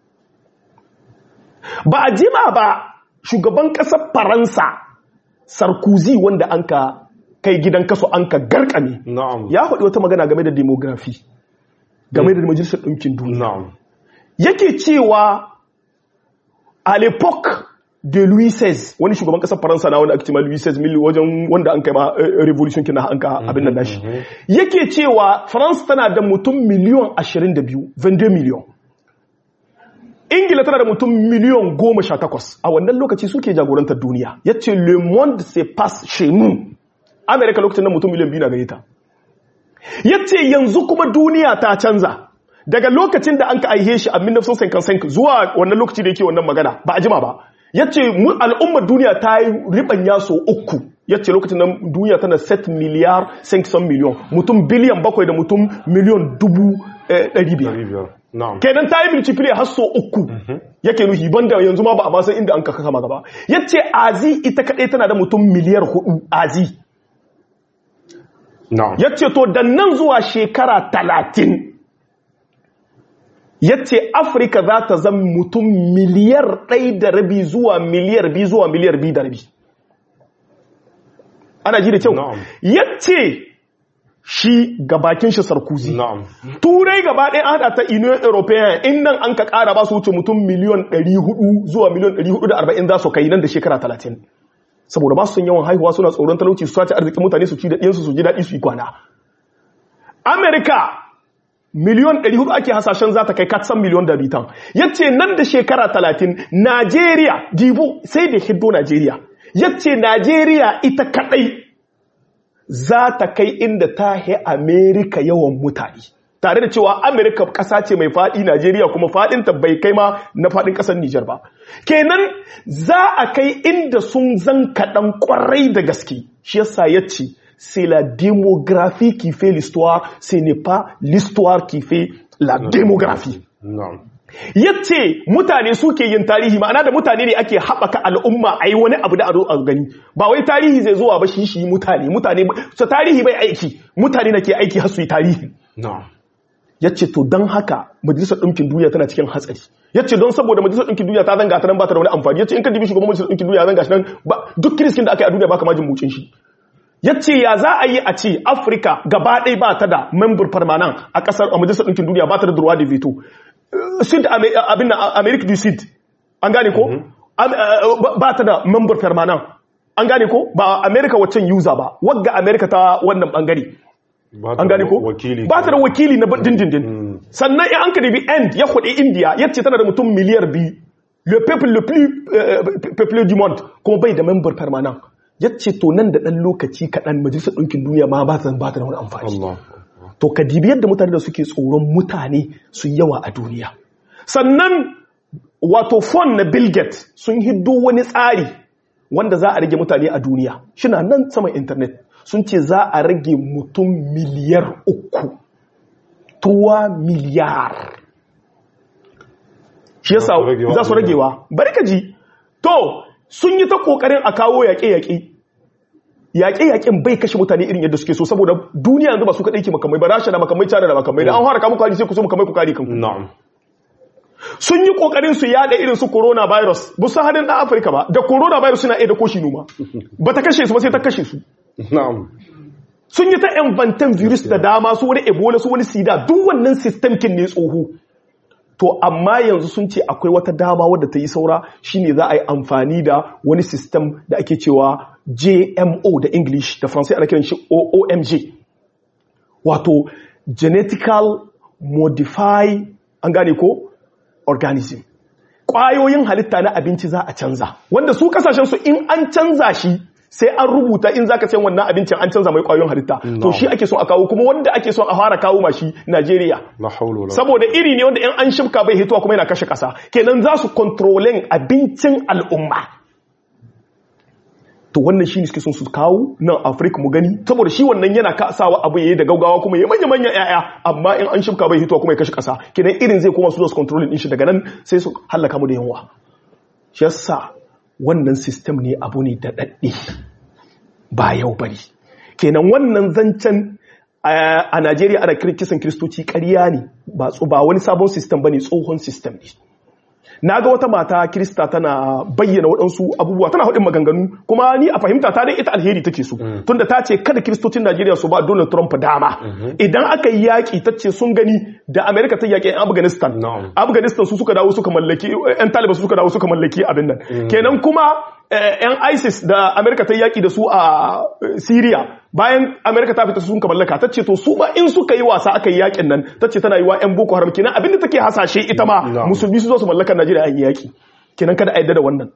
ba a jima ba shugaban ƙasar faransa sarkozy wanda an ka kai gidan kaso an ka garkame na'am ya faɗi wata magana game da demografi game da majalisar ɗinkin duniya na'am yake cewa a l'époque de Louis XVI wani shugaban kasar Faransa na wanda ake cewa Louis XVI mil wajen wanda an kai ma eh, revolution kina an ka abin nan nashi yake cewa France tana da mutum miliyon 22 22 miliyon Ingila tana da mutum miliyon 18 a wannan lokaci suke jagorantar duniya yace le monde se passe chez nous America lokacin nan mutum miliyan 2 na gare ta yace yanzu kuma duniya ta canza daga lokacin da an ka aihe shi a 1955 zuwa wannan lokaci da yake wannan magana ba a jima ba yace mu al'ummar duniya ta yi ribanya so uku yace lokacin nan duniya tana 7 miliyar 500 miliyon mutum biliyan bakwai da mutum miliyon dubu eh, ɗari biyar Biyar. Na'am. kenan ta yi multiplier har so uku yake nuhi banda yanzu ma ba a ma san inda an kaka kama gaba yace azi ita kadai tana da mutum miliyar hudu azi Na'am. ya ce to da nan zuwa shekara talatin ya ce afirka za ta zama mutum miliyar ɗai da rabi zuwa miliyar bi zuwa miliyar bi da rabi ana ji da kyau Na'am. ya ce shi gabakin shi sarkuzi Na'am. turai gaba ɗaya an haɗa ta union european in nan an ka ƙara ba su wuce mutum miliyon 400 zuwa miliyon 440 za su kai nan da shekara 30 saboda ba su son yawan haihuwa suna tsoron talauci su sace arzikin mutane su ci da ɗiyansu su ji daɗi su yi kwana amerika miliyon 400 ake hasashen za ta kai katsan miliyon da bitan yace nan da shekara 30 najeriya dibo sai da hiddo najeriya yace najeriya ita kadai za ta kai inda ta he Amerika yawan mutane. Tare da cewa Amerika ƙasa ce mai faɗi Najeriya kuma faɗinta bai kai ma na faɗin ƙasar Nijar ba. Kenan za a kai inda sun zan kaɗan ƙwarai da gaske. Shi yasa ya ce, c'est la démographie qui fait l'histoire, ce n'est pas l'histoire qui fait la démographie. Na'am. yace mutane suke yin tarihi ma'ana da mutane ne ake haɓaka al'umma a yi wani abu da a zo a gani ba wai tarihi zai zuwa ba shi shi mutane mutane su tarihi bai aiki mutane na ke aiki har su yi tarihi Na'am. yace to don haka majalisar ɗinkin duniya tana cikin hatsari yace don saboda majalisar ɗinkin duniya ta zanga ta nan ba ta da wani amfani yace in ka dibi shugaban majalisar ɗinkin duniya zanga shi nan ba duk kiriskin da aka yi a duniya ba ka majin mucin shi yace ya za a yi a ce afirka gaba ɗaya ba ta da member permanent a ƙasar a majalisar ɗinkin duniya ba ta da droit de veto sud Ame- abin na america du sud an gane ko Am- eh, ba ta da member permanent an gane ko ba america waccan user ba wagga america ta wannan bangare Ba ta an gane ko Wakili. ba ta da wakili na dindindin sannan in an ka dabi end ya kudi india ya ce tana da mutum miliyar biyu le peuple le plus euh, peuplé du monde kuma bai da member permanent ya ce to nan da dan lokaci kaɗan majalisar ɗinkin duniya ma ba ta ba ta da wani amfani Allah. to ka dibi yadda mutane da suke tsoron mutane su yi yawa a duniya sannan wato fon na bill gates sun hiddo wani tsari wanda za a rage mutane a duniya shina nan saman intanet sun ce za a rage mutum miliyar uku tuwa miliyar shi yasa Za su ragewa za su a duniya. ragewa bari ka ji to sun yi ta kokarin a kawo yaƙe-yaƙe yaƙe-yaƙen bai kashe mutane irin yadda suke so saboda duniya yanzu ba su kaɗai ke makamai ba rasha da makamai cana da makamai da an fara kamun kwari sai ku so makamai ku kare kanku Na'am. sun yi kokarin su yada irin su coronavirus ba su hadin ɗan afirka ba da coronavirus suna iya da koshi numa ba ta kashe su ba sai ta kashe su Na'am. sun yi ta inventan virus da dama su wani ebola su wani sida duk wannan system kin ne tsoho to amma yanzu sun ce akwai wata dama wadda ta yi saura shine za a yi amfani da wani system da ake cewa JMO da English da Faransai ana kiran shi OMG wato genetical modify an gane ko organism ƙwayoyin halitta na abinci za a canza wanda su kasashen su in an canza shi sai an rubuta in zaka sayan wannan abincin an canza mai ƙwayoyin halitta to shi ake so a kawo kuma wanda ake so a fara kawo mashi Najeriya La hawla wala saboda iri ne wanda in an shifka bai hitowa kuma yana kashe kasa kenan za su kontrolin abincin al'umma to wannan shi ne suke son su kawo nan afirka mu gani saboda shi wannan yana kasawa abu yayi da gaugawa kuma ya manya manyan yaya amma in an shifka bai hitowa kuma ya kashe kasa kenan irin zai koma su zo su kontrolin din shi daga nan sai su hallaka mu da yawa shi yasa wannan system ne abu ne da dadde ba yau bari kenan wannan zancen a Najeriya ana kisan kiristoci ƙarya ne ba ba wani sabon system bane tsohon system ne na ga wata mata kirista tana bayyana waɗansu abubuwa tana haɗin maganganu kuma ni a fahimta ta dai ita alheri take so tunda ta ce kada kiristocin najeriya su ba donald trump dama idan aka yi yaƙi ta ce sun gani da amerika ta yaƙi afghanistan Na'am. afghanistan su suka dawo suka mallaki yan taliban su suka dawo suka mallaki abin nan kenan kuma eh, yan isis da amerika ta yaƙi da su a eh, syria bayan amerika ta fita su sun ka mallaka ta ce to su ba in suka yi wasa aka yi yaƙin nan ta ce tana yi wa yan boko haram kenan abin da take hasashe ita ma Na'am. musulmi su zo su mallaka najeriya a yi yaƙi kenan kada a yadda da wannan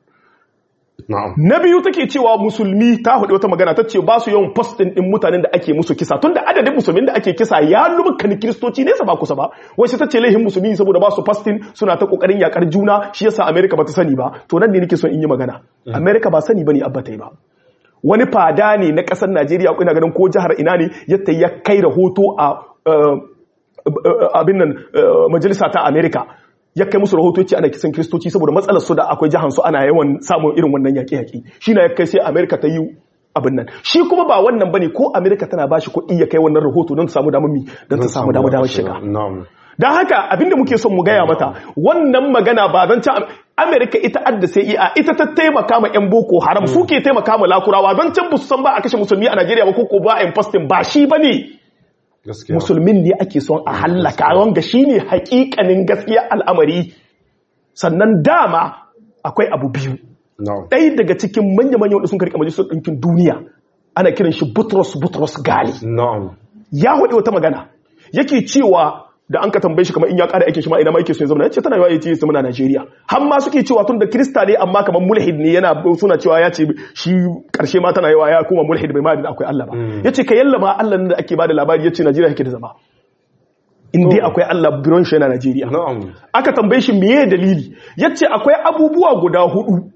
na'am na biyu take cewa musulmi ta hudu wata magana ta ce ba su yawan postin din mutanen da ake musu kisa tunda adadin musulmin da ake kisa ya lumka ni kiristoci nesa ba kusa ba wai sai ta ce laihin musulmi saboda ba su postin suna ta kokarin yakar juna shi yasa america ba ta sani ba to nan ne nake son in yi magana america ba sani bane abba ta yi ba wani fada ne na kasar najeriya ina ganin ko jihar ina ne yadda ya kai rahoto a uh, uh, abin nan uh, majalisa ta america ya kai musu rahoto ce ana kisan kristoci saboda matsalar su da akwai jihar su ana yawan samun irin wannan yaƙe-yaƙe shi na ya kai sai america ta yi abin nan shi kuma ba wannan bane ko america tana ba shi kuɗi ya kai wannan rahoto don ta samu damar mi don ta samu damar damar shiga na'am don haka abinda muke son mu gaya mata wannan magana ba don can amerika ita adda sai iya ita ta taimaka ma yan boko haram su ke taimaka ma lakurawa don can su san ba a kashe musulmi a najeriya ba ko ba a yin fastin ba shi ba ne gaskiya musulmin ne ake son a hallaka wanga shi ne hakikanin gaskiya al'amari sannan dama akwai abu biyu na'am ɗaya daga cikin manya-manyan wanda sun karɓi majalisar ɗinkin duniya ana kiran shi butros butros gali na'am ya haɗe wata magana yake cewa da an ka tambaye shi kamar in ya ƙara aikin shi ma ina ma yake so ya zama ya ce tana yawa ya ce zama na Najeriya har ma suke cewa tun da Kirista ne amma kamar mulhid ne yana suna cewa ya ce shi ƙarshe ma tana yawa ya kuma mulhid bai ma da akwai Allah ba ya ce ka yalla ma Allah nan da ake bada labari ya ce Najeriya yake da zama in dai akwai Allah biron shi yana Najeriya na'am aka tambaye shi meye dalili ya ce akwai abubuwa guda hudu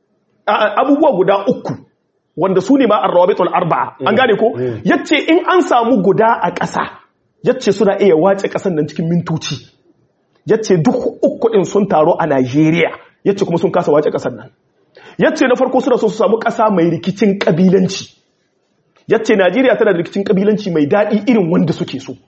a- abubuwa guda uku wanda su ne ma arrawabitul arba'a an gane ko yace in an samu guda a ƙasa yace suna iya wace ƙasan nan cikin mintoci yace duk uku din sun taro a Najeriya yace kuma sun kasa wace ƙasan nan yace na farko suna so su samu ƙasa mai rikicin kabilanci yace Najeriya tana da rikicin kabilanci mai daɗi irin wanda suke so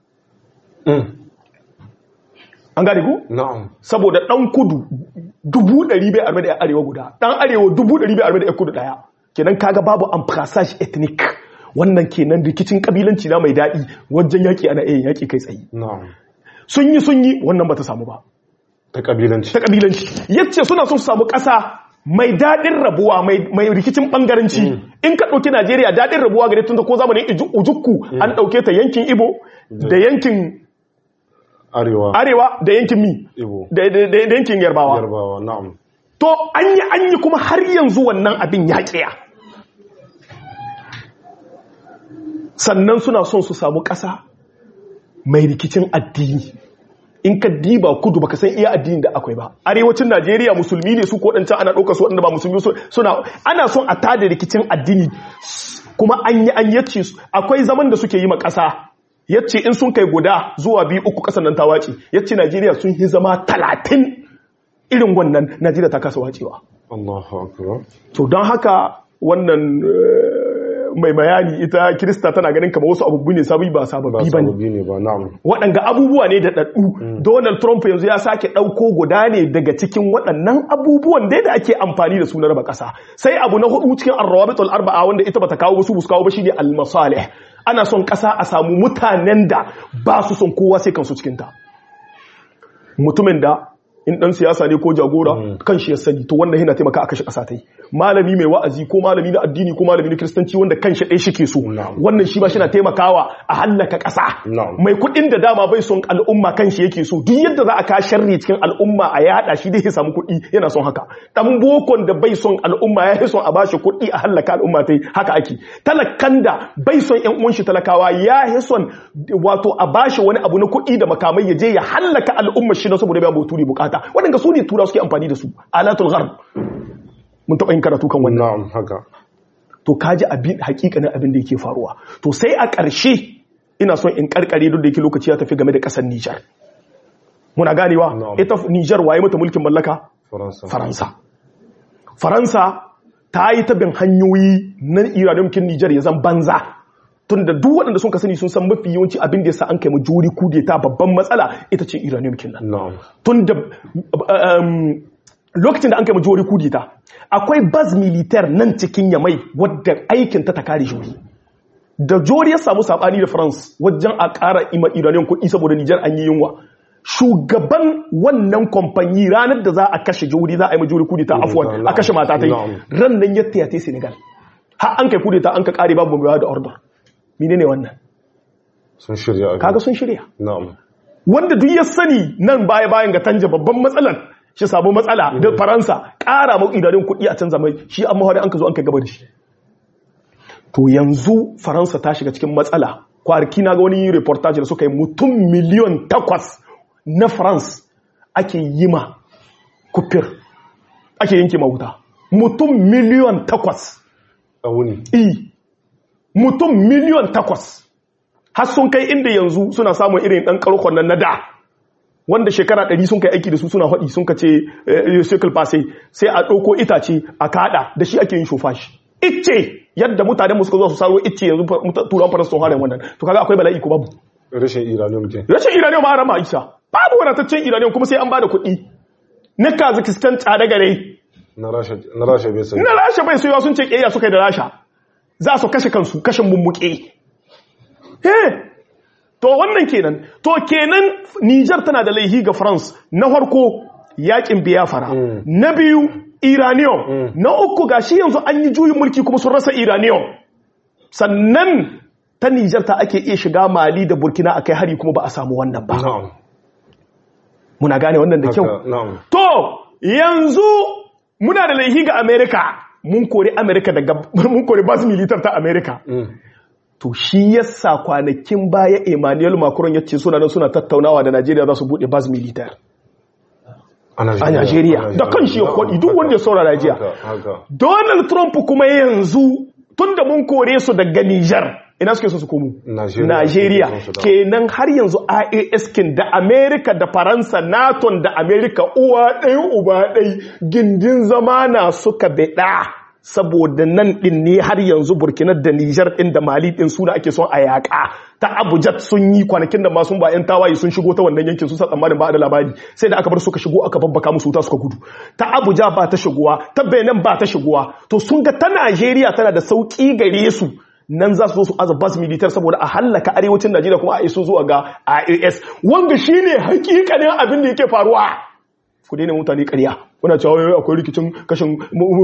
an gane ko na'am saboda ɗan kudu dubu ɗari bai arme da ya arewa guda ɗan arewa dubu ɗari bai arme da ya kudu ɗaya kenan kaga babu amfasage ethnic wannan kenan rikicin kabilanci na mai daɗi wajen yaƙi ana iya yaƙi kai tsaye na'am sun yi sun yi wannan ba ta samu ba ta kabilanci ta kabilanci yace suna son su samu ƙasa mai daɗin rabuwa mai mai rikicin ɓangaranci in ka ɗauki najeriya daɗin rabuwa gare tun da ko zamanin Iju- ujukku an ɗauke ta yankin ibo da yankin arewa arewa da yankin mi Igbo. da da- da- da yankin yarbawa yarbawa na'am To an yi an yi kuma har yanzu wannan abin ya ƙiya. Sannan suna son su samu ƙasa mai rikicin addini. In ka diba kudu baka san iya addini da akwai ba. Arewacin Najeriya musulmi ne su ko ɗancan ana ɗaukar su waɗanda ba musulmi su- suna ana son a tada rikicin addini kuma an yi an yace su akwai zaman da suke yi ma ƙasa. Yace in sun kai guda zuwa biyu uku ƙasar nan ta wace. Yace Najeriya sun yi zama talatin irin wannan Najeriya ta kasa wacewa. Allahu akbar To don haka wannan eh, mai bayani ita Kirista tana ganin kamar wasu abubuwa ne sabi ba ba sababbi ba ne. sababi ne ba na'am Waɗanga abubuwa ne da ɗaɗɗu. Donald Trump yanzu ya sake ɗauko guda ne daga cikin waɗannan abubuwan dai da ake amfani da su na raba ƙasa. Sai abu na hudu cikin arrawabitul arba'a wanda ita bata kawo ba su kawo ba shine al-masalih. Ana son ƙasa a samu mutanen da ba su son kowa sai kansu cikin ta. Mutumin da in dan siyasa ne ko jagora kan shi ya sani to wannan yana taimaka a kashe ƙasa ta yi malami mai wa'azi ko malami na addini ko malami na kiristanci wanda kan shi ɗaya shi ke so Na'am. wannan shi ba shi na taimakawa a hallaka ƙasa Na'am. mai kuɗin da dama bai son al'umma kan shi yake so duk yadda za a ka sharri cikin al'umma a yada shi dai ya samu kuɗi yana son haka dan bokon da bai son al'umma ya son a bashi kuɗi a hallaka al'umma ta haka ake talakan da bai son ƴan uwan shi talakawa ya yi son wato a bashi wani abu na kuɗi da makamai ya je ya hallaka al'umma shi na saboda bai buturi bukata waɗanda su ne tura suke amfani da su alatul gharb mun taɓa yin karatu kan wannan na'am haka to kaji abin hakikanin abin da yake faruwa to sai a ƙarshe ina son in karkare duk da yake lokaci ya tafi game da ƙasar Nijar muna ganewa Na'am. ita Nijar waye mata mulkin mallaka faransa Faransa Faransa ta yi ta bin hanyoyi na iranin Nijar ya zan banza tunda duk waɗanda sun ka sani sun san mafi yawanci abin da yasa an kai mu juri kudeta babban matsala ita ce uranium kinnan na'am tunda um, lokacin da an kai mu juri kudeta akwai baz militaire nan cikin yamai wadda aikin ta ta kare shi da jori ya samu sabani da france wajen a ƙara ima iranian kuɗi saboda nijar an yi yunwa shugaban wannan kamfani ranar da za a kashe jori za a yi ma jori kudeta afuwan a kashe mata ta yi ran nan ya tiyate senegal har an kai kudeta an ka ƙare babu mai da order mine ne wannan sun shirya kaga sun shirya na'am wanda duk ya sani nan baya bayan ga tanja babban matsalar shi samu matsala da faransa ƙara ma iranian kuɗi a canza mai shi an mahari an ka zo an kai gaba da shi to yanzu faransa ta shiga cikin matsala kwarki na ga wani reportage da suka yi mutum miliyon takwas na france ake yi ma kufir ake yanke mahuta mutum miliyon takwas a wuni i mutum miliyon takwas har sun kai inda yanzu suna samun irin ɗan ƙarkon nan na da wanda shekara ɗari sun kai aiki da su suna haɗi sun ka ce circle passe sai a ɗauko itace a kaɗa da shi ake yin shofashi icce yadda mutane mu suka zo su saro icce yanzu turan faransa sun hare wannan to kaga akwai bala'i ko babu rashin iranium ke rashin iranium ma rama isa babu wadataccen iranium kuma sai an bada kuɗi na kazakhstan tsada gare na rasha na rasha bai sai na rasha bai soyawa sun ce ƙeya suka yi da rasha za su kashe kansu kashin mummuke he to wannan kenan to kenan Niger tana da laihi ga France na farko yakin biyafara na biyu iranium na uku gashi yanzu an yi juyin mulki kuma sun rasa iranium sannan ta Nijar ta ake iya shiga Mali da Burkina akai hari kuma ba a samu wannan ba na'am muna gane wannan da kyau haka na'am to yanzu muna da laihi ga America mun kori America daga mun kori bas militar ta America to shi yasa kwanakin baya Emmanuel Macron ya ce suna nan suna tattaunawa da Najeriya za su bude bas militar a a Najeriya da kan shi ya kwaɗi duk wanda ya saurara jiya haka haka Donald Trump kuma yanzu tun da mun kore su daga Nijar ina suke so su komo Najeriya. Najeriya Suke so su dawo. kenan har yanzu IAS kin da Amerika da Faransa NATO da Amerika uwa ɗaya uba ɗai gindin zamana suka beɗa saboda nan ɗin ne har yanzu Burkina da Nijar ɗin da Mali ɗin suna ake son a yaƙa ta Abuja sun yi kwanakin da ma sun ba 'yan tawaye sun shigo ta wannan yankin sun sa tsammanin ba da labari sai da aka bar suka shigo aka babbaka musu wuta suka gudu ta Abuja ba ta shigowa ta Benin ba ta shigowa to sun ga ta Najeriya tana da sauki gare su nan za su zo su aza bas militar saboda a hallaka arewacin Najeriya kuma a iso zuwa ga IAS wanda shine hakikanin abin da yake faruwa ku daina mutane ƙarya kuna cewa wai akwai rikicin kashin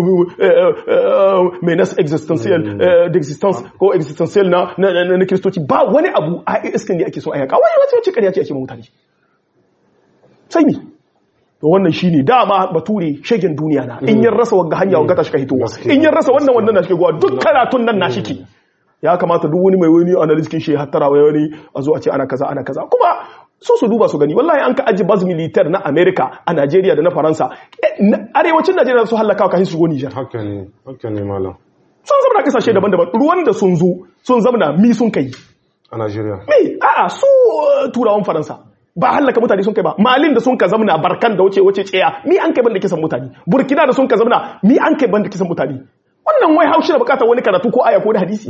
menace existential eh, d'existence ko existential na na na- na kiristoci ba wani abu IAS kan ne ake so a yaka wani wace wace ƙarya ce ake ma mutane sai ni to wannan shine dama bature shegen duniya na in yin rasa wagga hanya wagga ta shiga hitowa Gaskiya. in yin rasa wannan wannan na shiga gowa duk karatun nan na shike ya kamata duk wani mai wani analyst kin shi ya hattara wai wani a zo a ce ana kaza ana kaza kuma so su duba su gani wallahi an ka aji baz militaire na America a Najeriya da na Faransa eh, na- arewacin Najeriya su halaka ka su go Niger haka ne haka ne malam sun zama na kasashe daban-daban ruwan da sun zo sun zama na mi sun kai a Najeriya me a'a su uh, turawan faransa ba hallaka mutane sun kai ba malin da sun ka zamna barkan da wuce wuce tsaya mi an kai banda kisan mutane burkina da sun ka zamna mi an kai banda kisan mutane wannan wai haushi da bukatar wani karatu ko aya ko da hadisi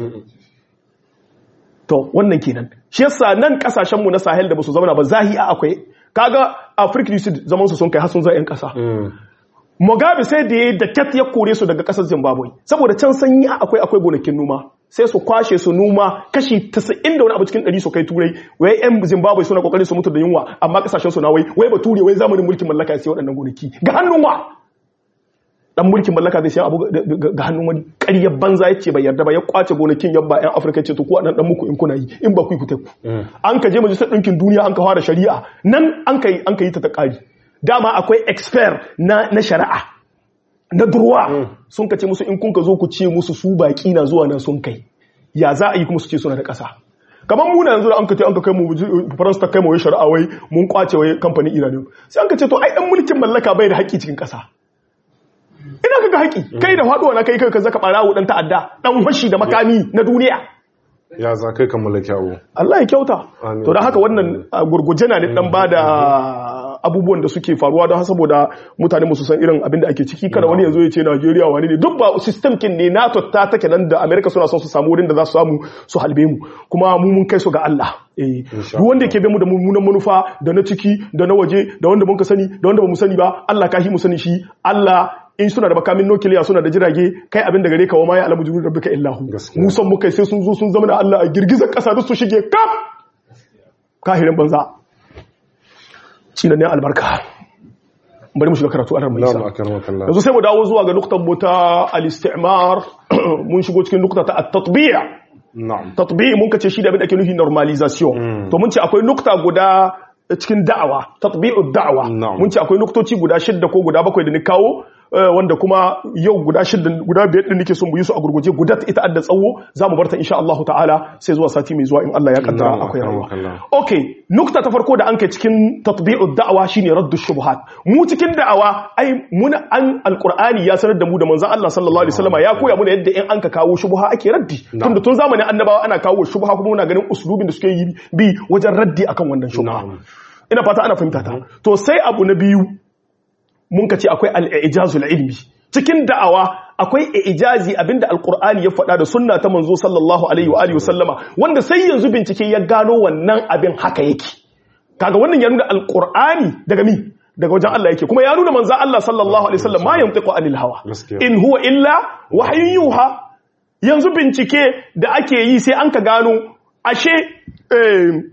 to wannan kenan shi yasa nan kasashen mu na sahel da basu zamna ba zahi a akwai kaga africa du sud zaman su sun kai har sun zama yan kasa Mm. Mugabe sai da ya da cat ya kore su daga kasar Zimbabwe saboda can sanyi akwai akwai gonakin noma sai su kwashe su noma kashi 90 da wani abu cikin 100 su kai turai wai yan Zimbabwe suna kokarin su mutu da yunwa amma kasashen su na wai wai bature wai zamanin mulkin mallaka ya sai waɗannan gonaki ga hannun wa dan mulkin mallaka zai sai abu ga- ga ga hannun wani ƙaryar banza yace bai yarda ba ya kwace gonakin yabba yan Afirka ce to ku dan dan muku in kuna yi in ba ku yi ku tai ku an ka je majalisar ɗinkin duniya an ka fara shari'a nan an ka yi an ka yi ta ta ƙari dama akwai expert na na shari'a na durwa sun ka ce musu in kun ka zo ku ce musu su baki na zuwa nan sun kai ya za a yi kuma su ce suna da ƙasa kamar muna yanzu da an ka ce an ka kai mu faransa ta kai mu wai shari'a wai mun kwace wai kamfanin iranium sai an ka ce to ai dan mulkin mallaka bai da haƙƙi cikin ƙasa ina kaga haƙƙi kai da faɗuwa na kai kai ka zaka ɓarawo dan ta'adda dan fashi da makami na duniya ya za kai ka mallaki abu Allah ya kyauta Amin. to da haka wannan a gurguje na ne dan bada abubuwan da suke faruwa don saboda mutane musu san irin abin da ake ciki kada wani ya zo ya ce Najeriya wani ne duk ba system kin ne NATO ta take nan da America suna son su samu wurin da za su samu su halbe mu kuma mu mun kai su ga Allah eh duk wanda yake bi mu da mummunan manufa da na ciki da na waje da wanda mun ka sani da wanda ba mu sani ba Allah ka hi mu sani shi Allah in suna da makamin nukiliya suna da jirage kai abin da gare ka wa ma ya alamu jibril rabbika illahu Gaskiya. mu san mu kai sai sun zo sun zama da Allah a girgizar kasa duk su shige kaf kahirin banza ne albarka bari mu shiga karatu a mai na'am isa akramakallah yanzu sai mu dawo zuwa ga nuktan mu ta al-istimar mun shigo cikin nukta ta at-tatbi'a na'am tatbi'i mun kace shi da abin da ake nufi normalization to mun ce akwai nukta guda cikin da'awa tatbi'u da'awa Na'am. mun ce akwai nuktoci guda shidda ko guda bakwai da ni kawo eh, wanda kuma yau guda shidda guda biyar din nake son mu yi su a gurguje guda ita adda tsawo zamu barta insha Allah ta'ala sai zuwa sati mai zuwa in Allah ya kaddara Na'am, akwai rayuwa akramakallah. okay nukta ta farko da an kai cikin tatbi'u da'awa shine raddu shubuhat mu cikin da'awa ai muna an alqur'ani ya sanar da mu da manzon Allah sallallahu alaihi wasallam ya koya muna yadda in an ka kawo shubha ake raddi tunda tun zamanin annabawa ana kawo shubha kuma muna ganin uslubin da suke yi bi wajen raddi akan wannan shubha Na'am. ina fata ana fahimta ta to sai abu na biyu mun ka ce akwai al-ijazul ilmi cikin da'awa akwai ijazi abinda alqur'ani ya faɗa da sunna ta manzo sallallahu alaihi wa alihi wasallama wanda sai yanzu bincike ya gano wannan abin haka yake kaga wannan ya nuna alqur'ani daga mi daga wajen Allah yake kuma ya nuna manzo Allah sallallahu alaihi wasallam ma yantiqu anil hawa Gaskiya. in huwa illa wahyun yuha yanzu bincike da ake yi sai an ka gano ashe eh,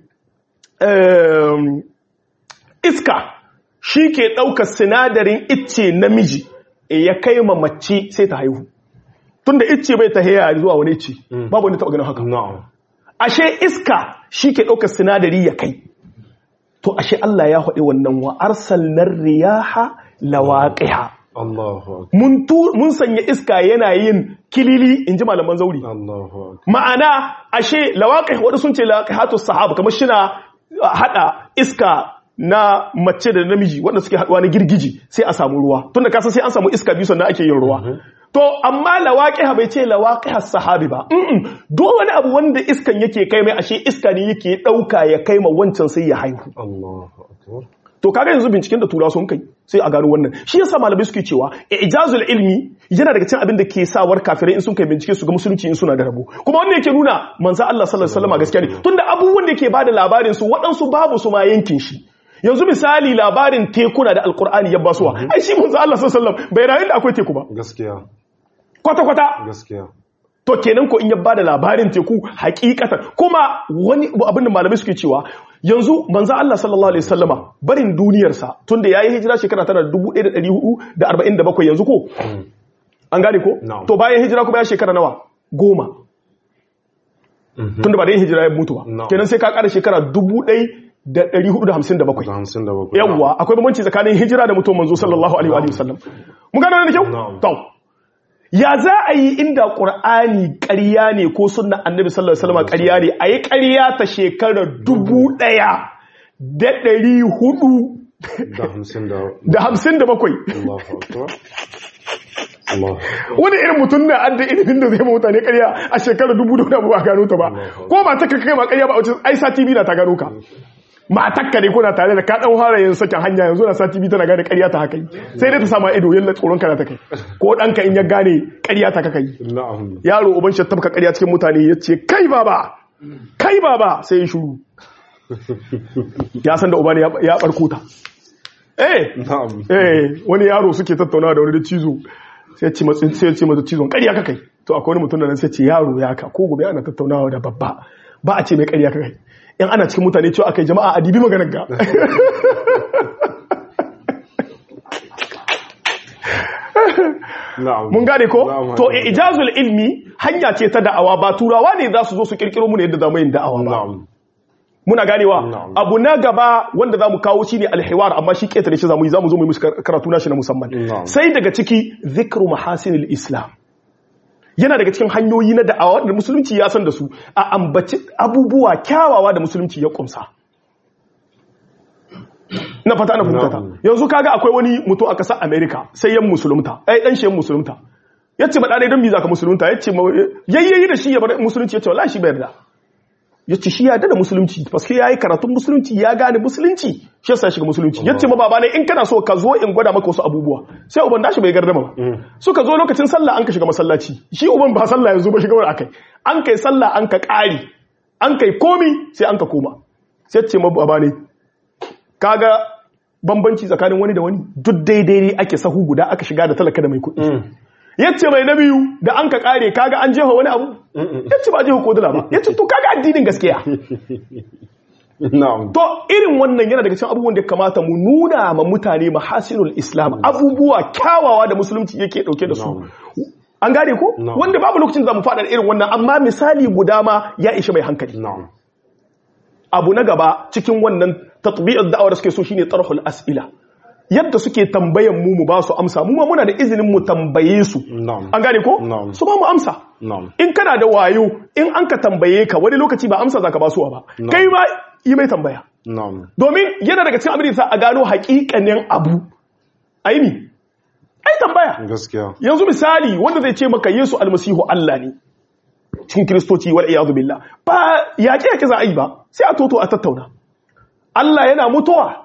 eh, iska shi ke ɗaukar sinadarin icce namiji e ya kai ma mace sai ta haihu tunda icce bai ta haya zuwa wani icce babu wani taɓa ganin haka na'am ashe iska shi ke ɗaukar sinadari ya kai to ashe Allah ya haɗe wannan wa arsalnar riyaha lawaqiha Allahu akbar mun tu mun sanya iska yana yin kilili in ji malaman zauri Allahu akbar ma'ana ashe lawaqih wadda sun ce lawaqihatu sahaba kamar shina hada iska na mace da namiji wanda suke haduwa na girgiji sai a samu ruwa tunda kasa sai an samu iska biyu sannan ake yin ruwa to amma lawaqiha bai ce lawaqih sahabi ba mm duk wani abu wanda iskan yake kai mai ashe iska ne yake dauka ya kai ma wancan sai ya haihu Allahu akbar to kaga yanzu binciken da tura sun kai sai a gano wannan shi yasa malamai suke cewa ijazul ilmi yana daga cikin abin da ke sawar kafirai in sun kai bincike su ga musulunci in suna da rabo kuma wannan yake nuna manzo Allah sallallahu alaihi wasallam gaskiya ne tunda abubuwan da yake bada labarin su waɗansu babu su ma yankin shi yanzu misali labarin tekuna da alkur'ani ya basuwa ai shi manzo Allah sallallahu alaihi wasallam bai rayu da akwai teku ba gaskiya kwata kwata gaskiya to kenan ko in ya bada labarin teku hakikatan kuma wani abin da malamai suke cewa yanzu manzo Allah sallallahu alaihi wasallama barin duniyarsa tunda yayi hijira shekara tana 1447 yanzu ko an gane ko Na'am. to bayan hijira kuma ya shekara nawa goma tunda ba da yin hijira ya mutu ba Na'am. kenan sai ka kara shekara 1457 da hamsin da bakwai yawwa akwai bambanci tsakanin hijira da mutum manzo sallallahu alaihi wa sallam mun gano wannan da kyau Na'am. to ya za a yi inda qur'ani ƙarya ne ko sunna annabi sallallahu alaihi wasallam ƙarya ne a yi ƙarya ta shekarar dubu ɗaya da ɗari hudu da hamsin da da hamsin da bakwai Allahu akbar Allahu wani irin mutum na adda ilimin da zai ma mutane ƙarya a shekarar dubu da wani abu ba a gano ta ba ko ba ta kai ma ƙarya ba a wajen ai sati biyu na ta gano ka matakka ne kuna tare da ka dan fara yin sakin hanya yanzu na sati biyu tana gane ƙarya ta haka yi sai dai ta sama ido yalla tsoron kana ta kai ko ɗanka in ya gane ƙarya ta kaka yi na'am yaro uban shi tabka ƙarya cikin mutane ya ce kai baba kai baba sai ya shuru ya san da uba ne ya- ya barko ta eh na'am eh wani yaro suke tattaunawa da wani da cizo sai ya ce matsin sai ya ce mata cizon ƙarya kakai to akwai wani mutum da nan sai ya ce yaro ya ka ko gobe ana tattaunawa da babba ba a ce mai ƙarya kakai in ana cikin mutane cewa akai jama'a a dibi maganar ga na'am mun gane ko Na'am, to na'am. ijazul ilmi hanya ce ta da'awa ba turawa ne za su zo su kirkiro mu ne yadda zamu yin da'awa ba na'am muna ganewa Na'am. abu na gaba wanda zamu kawo shine alhiwar amma shi ketare shi zamu yi zamu zo mu yi musu kar- karatu na shi na musamman Na'am. sai daga ciki zikru mahasinil islam yana daga cikin hanyoyi na da'awa da musulunci ya san da su a ambaci abubuwa kyawawa da musulunci ya kumsa na fata ana fahimta ta Na'am. yanzu kaga akwai wani mutum a ƙasar America sai yan musulunta ai dan shi yan musulunta yace ba dai dan me zaka musulunta yace ma- yayyayi da shi ya bar musulunci yace wallahi shi bai yarda ya ce shi ya da musulunci paske ya yi karatun musulunci ya gane musulunci shi yasa shiga musulunci ya ce ma baba ne in kana so ka zo in gwada maka wasu abubuwa sai uban dashi bai gardama ba suka zo lokacin sallah an ka shiga masallaci shi uban ba sallah yanzu ba shiga wani akai an kai sallah an ka ƙari an kai komi sai an ka koma sai ce ma baba ne kaga bambanci tsakanin wani da wani duk daidai ne ake sahu guda aka shiga da talaka da mai kuɗi yace mai na biyu da an ka kare kaga an jefa wani abu yace ba jefa kodula ba yace to kaga addinin gaskiya na'am to irin wannan yana daga cikin abubuwan da ya kamata mu nuna ma mutane mahasinul islam abubuwa kyawawa da musulunci yake dauke da su Na'am. an gane ko Na'am. wanda babu lokacin da za mu faɗa irin wannan amma misali guda ma ya ishi mai hankali na'am abu na gaba cikin wannan tatbi'ar da'awar da suke so shine tarhul as'ila yadda suke tambayan mu mu ba su amsa mu ma muna da izinin mu tambaye su na'am an gane ko Na'am. su ba mu amsa na'am in kana da wayo in an ka tambaye ka wani lokaci ba amsa zaka ba su ba Na'am. kai ma yi mai tambaya na'am domin yana daga cikin abin da sa a gano haƙiƙanin abu aini ai tambaya gaskiya yanzu misali wanda zai ce maka Yesu almasihu Allah ne cikin kiristoci wal iyadu billah ba yaƙi yaƙi za a yi ba sai a toto a tattauna Allah yana mutuwa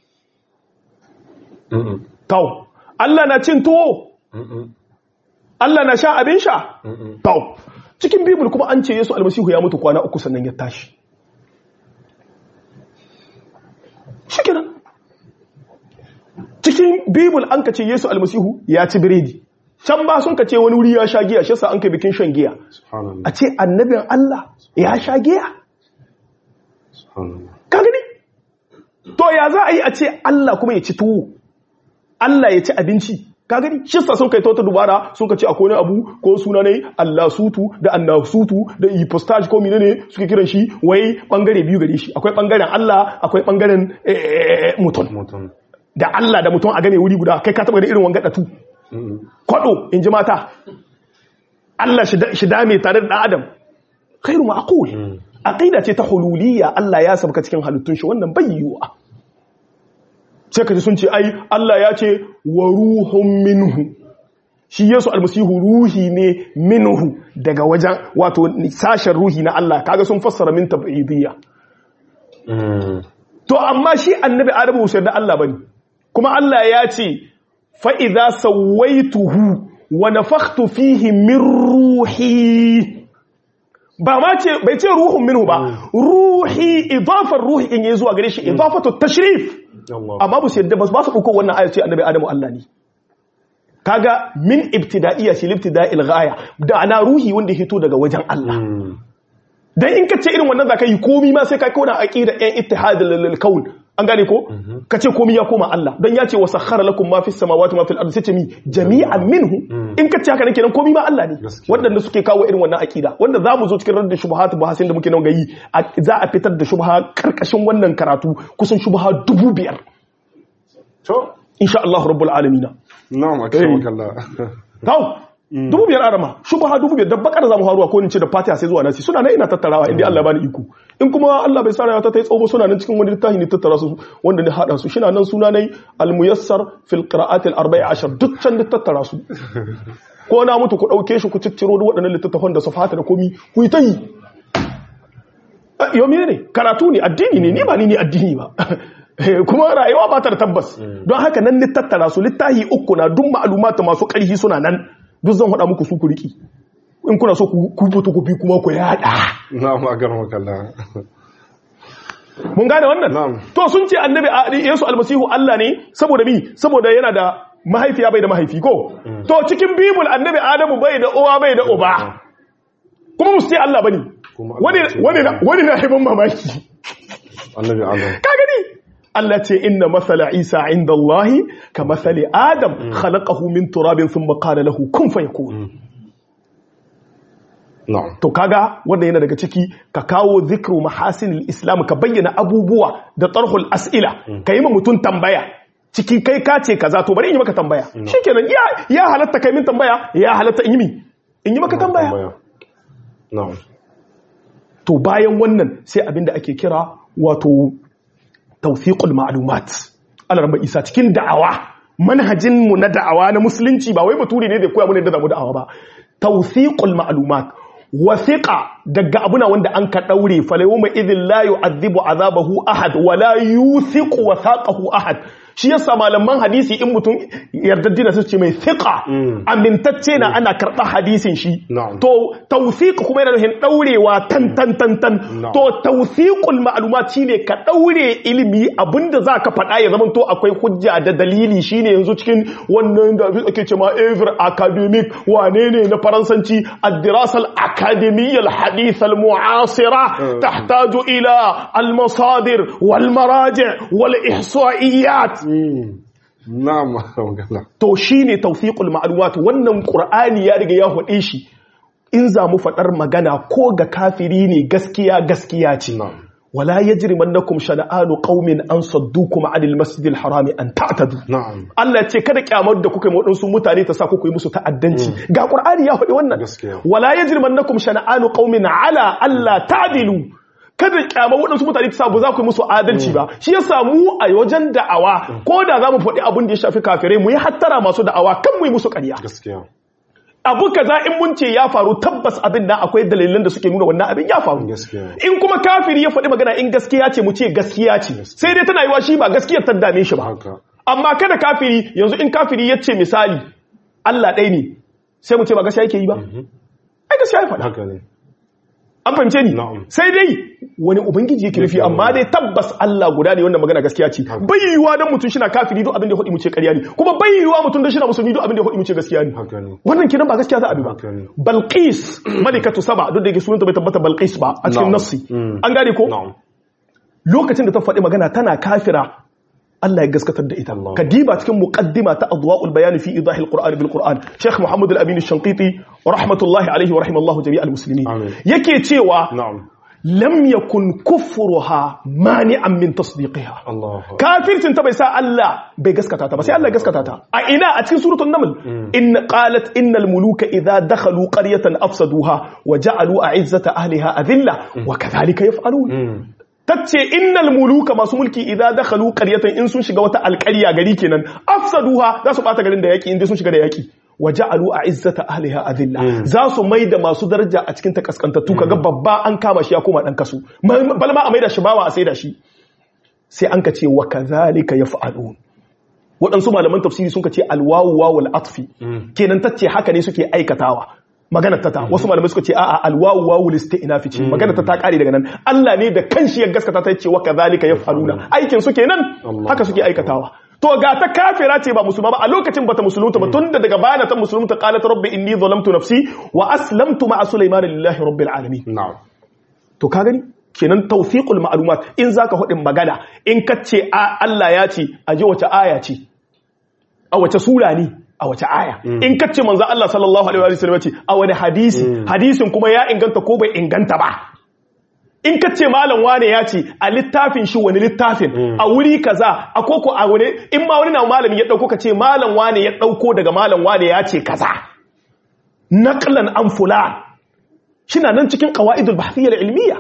Mm-mm. tau Allah na cin tuwo Mm-mm. Allah na sha abin sha Mm-mm. tau cikin bibul kuma an ce Yesu almasihu ya mutu kwana uku sannan ya tashi shikenan cikin bibul an ka ce Yesu almasihu ya ci biredi can ba sun ka ce wani wuri ya sha giya shi yasa an kai bikin shan giya subhanallah a ce annabin Allah ya sha giya subhanallah ka gani to ya za a yi a ce Allah kuma ya ci tuwo Allah ya ci abinci ka gani shi sa sun kai ta wata dubara sun ka ce akwai wani abu ko suna ne Allah sutu da Allah sutu da ipostage ko menene suke kiran shi wai bangare biyu gare shi akwai bangaren Allah akwai bangaren eh, mutum mutum da Allah da mutum a gane wuri guda kai ka taba da irin wanga datu Mm-mm. kwado in ji mata Allah shi da- shi dame tare da ɗan adam khairu ma'qul aqida ce ta hululiyya Allah ya sabka cikin halittun shi wannan bai yiwuwa sai kaji sun ce ai Allah ya ce wa ruhun minhu shi Yesu almasihu ruhi ne minhu daga wajen wato sashen ruhi na Allah kaga sun fassara min tab'idiyya Mm. to amma shi annabi adamu sai da Allah bane kuma Allah ya ce fa idza sawaituhu wa nafakhtu fihi min ruhi ba ma ce bai ce ruhun minhu ba ruhi idafar ruhi in yayi zuwa gare shi idafatu tashrif Allah amma ba su yadda ba su dauko wannan ayar ce annabi adamu Allah ne kaga min ibtida'iyya shi ibtida'il ghaya da ana ruhi wanda ya hito daga wajen Allah Mm. dan in ka ce irin wannan zaka yi komi ma sai ka kauna aqida ɗan ittihadul kaun an gane ko ka ce komi ya koma Allah dan ya ce wa sakhara lakum ma fis samawati ma fil ardi sai ce mi jami'an minhu in ka ce haka nan kenan komi ma Allah ne Gaskiya. waɗanda suke kawo irin wannan aqida wanda za mu zo cikin raddin shubuhat bahasin da muke nan gayi a- za a fitar da shubha karkashin wannan karatu kusan shubha dubu biyar to insha Allah rabbul alamin na'am akramakallah Tau, dubu biyar arama, shubha dubu biyar, da bakar zamu haruwa ko ni ce da fatiha sai zuwa nasi suna nan ina tattarawa inda Allah ya bani iko. In kuma Allah bai sa rayuwa ta yi tsawo suna nan cikin wani littafi ne tattara su wanda ni hada su shina nan suna nai al-muyassar fil qira'at al-arba'i ashar duk can da tattara su. Ko na mutu ku dauke shi ku cicciro duk waɗannan littattafan da safata da komi ku yi ta yi. Yau ne karatu ne addini ne ni ba ni ne addini ba. kuma rayuwa ba ta da tabbas don haka nan ni tattara su littahi uku na duk ma'alumata masu ƙarfi suna nan duk zan haɗa muku su ku riki in kuna so ku ku fito ku bi kuma ku yada na'am akramakallah mun gane wannan Na'am. to sun ce annabi a- Yesu almasihu Allah ne saboda mi saboda yana da mahaifiya bai da mahaifi ko to cikin bibul annabi Adamu bai da uwa bai da uba kuma musu ce Allah bane Kuma Allah wani ce wani na- wani na haifan mamaki annabi adam ka gani Allah ce inna masala Isa inda Allah ka masali Adam khalaqahu min turabin thumma qala lahu kun fayakun na'am to kaga wanda yana daga ciki ka kawo zikru mahasinil islam ka bayyana abubuwa da tarhul as'ila ka yi ma mutum tambaya cikin kai ka ce kaza to bari in yi maka tambaya shikenan ya ya halatta kai min tambaya ya halatta in yi mi in yi maka tambaya na'am to bayan wannan sai abinda ake kira wato tawfiqul ma'lumat Allah rabbi Isa cikin da'awa manhajin mu na da'awa na musulunci ba wai baturi ne da koya mu ne da zamu da'awa ba tawfiqul ma'lumat wasiqa daga abuna wanda an ka daure falayuma idhin la yu'adhibu azabahu ahad wa la yuthiqu wathaqahu ahad shi yasa malaman hadisi in mutum yardaddina su ce mai thiqa amintacce na ana karɓar hadisin shi Na'am. to tawthiq kuma yana nufin daurewa tan tan tan tan Na'am. to tawthiqul ma'lumat shine ka daure ilimi abinda zaka faɗa ya zama to akwai hujja da dalili shine yanzu cikin wannan da ake cewa ever academic wane ne na faransanci ad-dirasa al-akademiyya al-hadith al-mu'asira tahtaju ila al-masadir wal maraji' wal ihsa'iyat na'am magana to shine tawfiqul ma'lumat wannan qur'ani ya riga ya hade shi in za mu fadar magana ko ga kafiri ne gaskiya gaskiya ce na'am wala yajrimannakum shana'anu qaumin an saddukum 'anil masjidil harami an ta'tadu na'am Allah ya ce kada kyamar da kuka yi waɗansu mutane ta sa kuka yi musu ta'addanci ga Qur'ani ya faɗi wannan Gaskiya. wala yajrimannakum shana'anu qaumin ala alla ta'dilu kada kyamar waɗansu mutane ta sa ba za ku yi musu adalci ba shi yasa mu a wajen da'awa ko da za mu faɗi abin da ya shafi kafirai mu yi hattara masu da'awa kan mu yi musu ƙarya gaskiya abu kaza in mun ce ya faru tabbas abin nan akwai dalilan da suke nuna wannan abin ya faru Gaskiya. in kuma kafiri ya faɗi magana in gaskiya ce mu ce gaskiya ce sai dai tana yiwa shi ba gaskiyar ta dame shi ba haka amma kada kafiri yanzu in kafiri ya ce misali Allah ɗaya ne sai mu ce ba gaskiya yake yi ba ai gaskiya ya faɗa haka ne an fahimce ni Na'am. sai dai wani ubangiji yake nufi amma dai tabbas Allah guda ne wannan magana gaskiya ce Haka. bai yiwuwa dan mutum shina kafiri duk abin da ya faɗi mu ce ƙarya ne kuma bai yiwuwa mutum dan shina musulmi duk abin da ya faɗi mu ce gaskiya ne haka ne wannan kiran ba gaskiya za a bi ba Haka ne. balqis malikatu saba duk da yake sunanta bai tabbata balqis ba a cikin Na'am. nassi Mm. an gane ko na'am lokacin da ta faɗi magana tana kafira Allah ya gaskatar da ita Allah. kadiba cikin muqaddima ta adwa'ul bayan fi idahil qur'an bil qur'an Sheikh Muhammad al-Amin al-Shanqiti rahmatullahi alayhi wa rahimallahu jami'al muslimin Amin. yake cewa na'am lam yakun kufruha mani'an min tasdiqiha Allah kafircin ta bai sa Allah bai gaskata ta ba sai Allah ya gaskata ta a ina a cikin suratul naml in qalat innal muluka idha dakhalu qaryatan afsaduha wa ja'alu a'izzata ahliha adilla wa kadhalika yaf'alun tace innal muluka masu mulki idza dakhalu qaryatan in sun shiga wata alƙarya gari kenan afsaduha za su bata garin da yaki in dai sun shiga da yaki waja'alu a'izzata ahliha adilla za su maida masu daraja a cikin ta kaskantattu kaga babba an kama shi ya koma dan kasu balma a maida shi bawa a saida shi sai an ka ce wa kadhalika yaf'alun waɗansu malaman tafsiri sun ka ce alwawu wawul atfi kenan tace haka ne suke aikatawa magana ta ta wasu malamai suka ce a'a alwawu wawul isti'nafi ce magana ta ta kare daga nan Allah ne da kanshi ya gaskata ta ce wa kadhalika yaf'aluna aikin su kenan Allah. haka suke aikatawa to ga ta kafira ce ba musulma ba a lokacin bata musulunta ba tunda daga bana ta musulunta qalat rabbi inni zalamtu nafsi wa aslamtu ma'a sulaiman lillahi rabbil alamin na'am to ka gani kenan tawfiqul ma'lumat in zaka hudin magana in kace a Allah ya ce a ji wace aya ce a wace sura ne a wace aya in kace manzo Allah sallallahu alaihi wa sallam ya ce a wani hadisi hadisin kuma ya inganta ko bai inganta ba in kace malam wane ya ce a littafin shi wani littafin a wuri kaza a koko a wani in ma wani na malami ya dauko kace malam wane ya dauko daga malam wane ya ce kaza naqlan an fulan shina nan cikin qawaidul bahthiyya ilmiya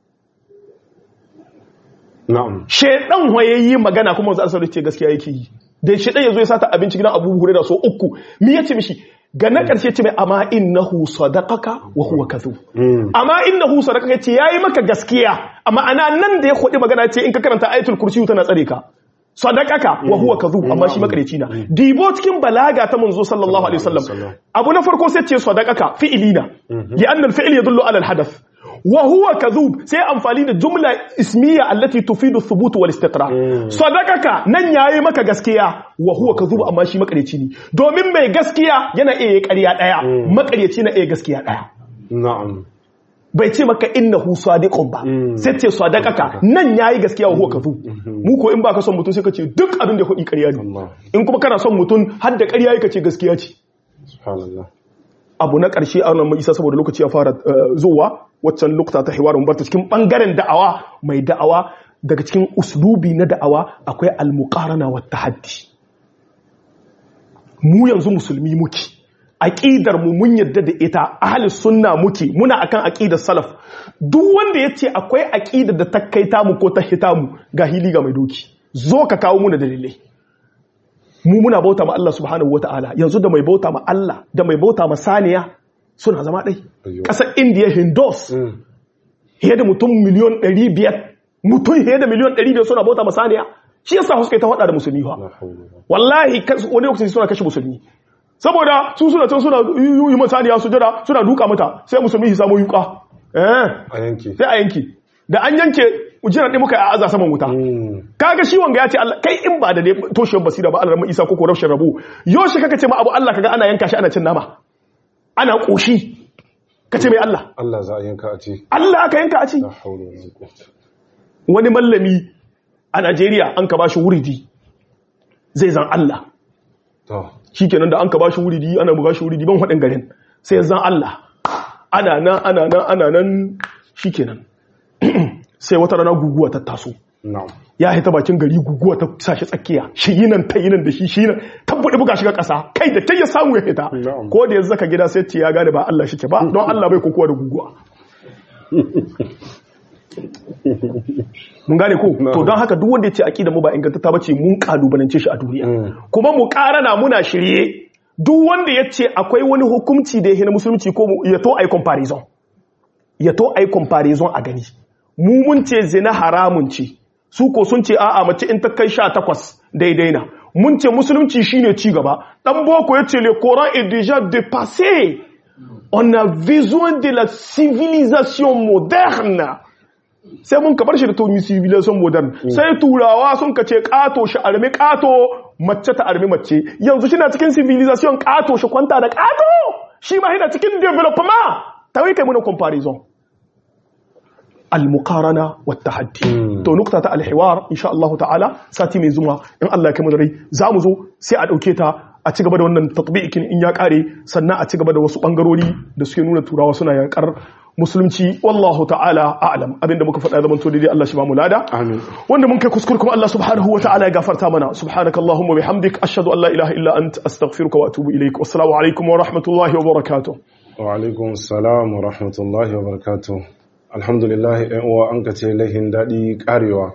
na'am shedan wayayi magana kuma wanzu asali ce gaskiya yake yi da shedan yazo ya sata abinci gidan Abu Hurairah so uku me yace mishi ga na karshe ce mai amma innahu sadaqaka wa huwa kadhub amma innahu sadaqaka yace yayi maka gaskiya amma ana nan da ya kodi magana yace in ka karanta ayatul kursi tana tsare ka sadaqaka wa huwa kadhub amma shi makareci na dibo cikin balaga ta manzo sallallahu alaihi wasallam abu na farko sai ce sadaqaka fi'ilina li anna al-fi'l yadullu ala al-hadath wa huwa kadhub sai amfani da jumla ismiya allati tufidu thubut wal istiqrar sadaqaka nan yayi maka gaskiya wa huwa kadhub amma shi makareci ne domin mai gaskiya yana iya ƙarya daya makareci na iya gaskiya daya na'am bai ce maka innahu sadiqun ba sai ce sadaqaka nan yayi gaskiya wa huwa kadhub mu ko in baka son mutum sai ka ce duk abin da ya faɗi ƙarya ne Allah in kuma kana son mutum har da ƙarya yake ce gaskiya ce subhanallah abu na ƙarshe a wannan isa saboda lokaci ya fara eh, zuwa waccan lokuta ta hiwarin barta cikin ɓangaren da'awa mai da'awa daga cikin uslubi na da'awa akwai almuqarana wa tahaddi mu yanzu musulmi muke aqidar mu mun yadda da ita ahli sunna muke muna akan aqidar salaf duk wanda yace akwai aqidar da ta kai ta mu ko ta hita mu ga hili ga mai doki zo ka kawo muna dalilai mu muna bauta ma Allah subhanahu wata'ala yanzu da mai bauta ma Allah da mai bauta ma saniya suna zama ɗai Ayyo. ƙasar indiya hindus Mm. fiye da mutum miliyon 500 mutum fiye da miliyon 500 suna bauta masaniya shi yasa suka yi ta faɗa da musulmi fa La hawla wala wallahi kas- wani lokaci suna kashe musulmi saboda su suna can suna yi yi masaniya su jira suna duka mata sai musulmi su samu yuka eh a yanki sai a yanki da an yanke jiran ɗin muka yi a aza saman wuta Mm. kaga shi wanga ya ce Allah kai in ba da ne toshiyar basira ba Allah Isa ko ko rashin rabu yoshi kaka ce ma abu Allah kaga ana yanka shi ana cin nama ana koshi kace mai Allah Allah za a yanka a ce Allah aka yanka a ci la hawla wala quwwata wani mallami a Najeriya an ka bashi wuridi zai zan Allah to shikenan da an ka bashi wuridi ana buga shi wuridi ban hadin garin sai zan Allah ana nan ana nan ana nan shikenan sai wata rana guguwa ta taso na'am ya haita bakin gari guguwa ta sashi tsakiya shi yi nan ta yi nan da shi shi nan tabbuɗe buga shiga ƙasa kai da kai ya samu ya hita Na'am. ko da ya zaka gida sai ce ya gane ba Allah shike ba don Allah bai kokowa da guguwa mun gane ko to don haka duk wanda ya ce aqida mu ba ingantata bace mun kalubalance shi a duniya Mm. kuma mu karana muna shirye duk wanda ya ce akwai wani hukunci da ya na musulunci ko mu- ya to ai comparison ya to ai comparison a gani mu mun ce zina haramun ce su ko sun ce a'a mace in ta kai sha takwas daidai na mun ce musulunci shine ci gaba dan boko ya ce le coran est déjà dépassé on a besoin de la civilisation moderne sai mun kabar shi da tuni civilisation modern sai turawa sun ka ce kato shi armi kato mace ta armi mace yanzu shi na cikin civilisation kato shi kwanta da kato shi ma yana cikin development ta wai kai muna comparison المقارنه والتحدي to nukta ta alhiwar insha Allah ta'ala sati mai zuwa in Allah ya kai mu da rai za mu zo sai a dauke ta a ci gaba da wannan tatbiqin in ya kare sannan a ci gaba da wasu bangarori da suke nuna turawa suna yakar musulunci wallahu ta'ala a'lam abinda muka faɗa zaman to daidai Allah shi ba mu lada amin wanda mun kai kuskure kuma Allah subhanahu wa ta'ala ya gafarta mana subhanakallahumma bihamdik ashhadu an la ilaha illa ant astaghfiruka wa atubu ilaik wassalamu alaikum wa rahmatullahi wa barakatuh wa alaikum salam wa rahmatullahi wa barakatuh alhamdulillah yan uwa an ka ce lahin daɗi karewa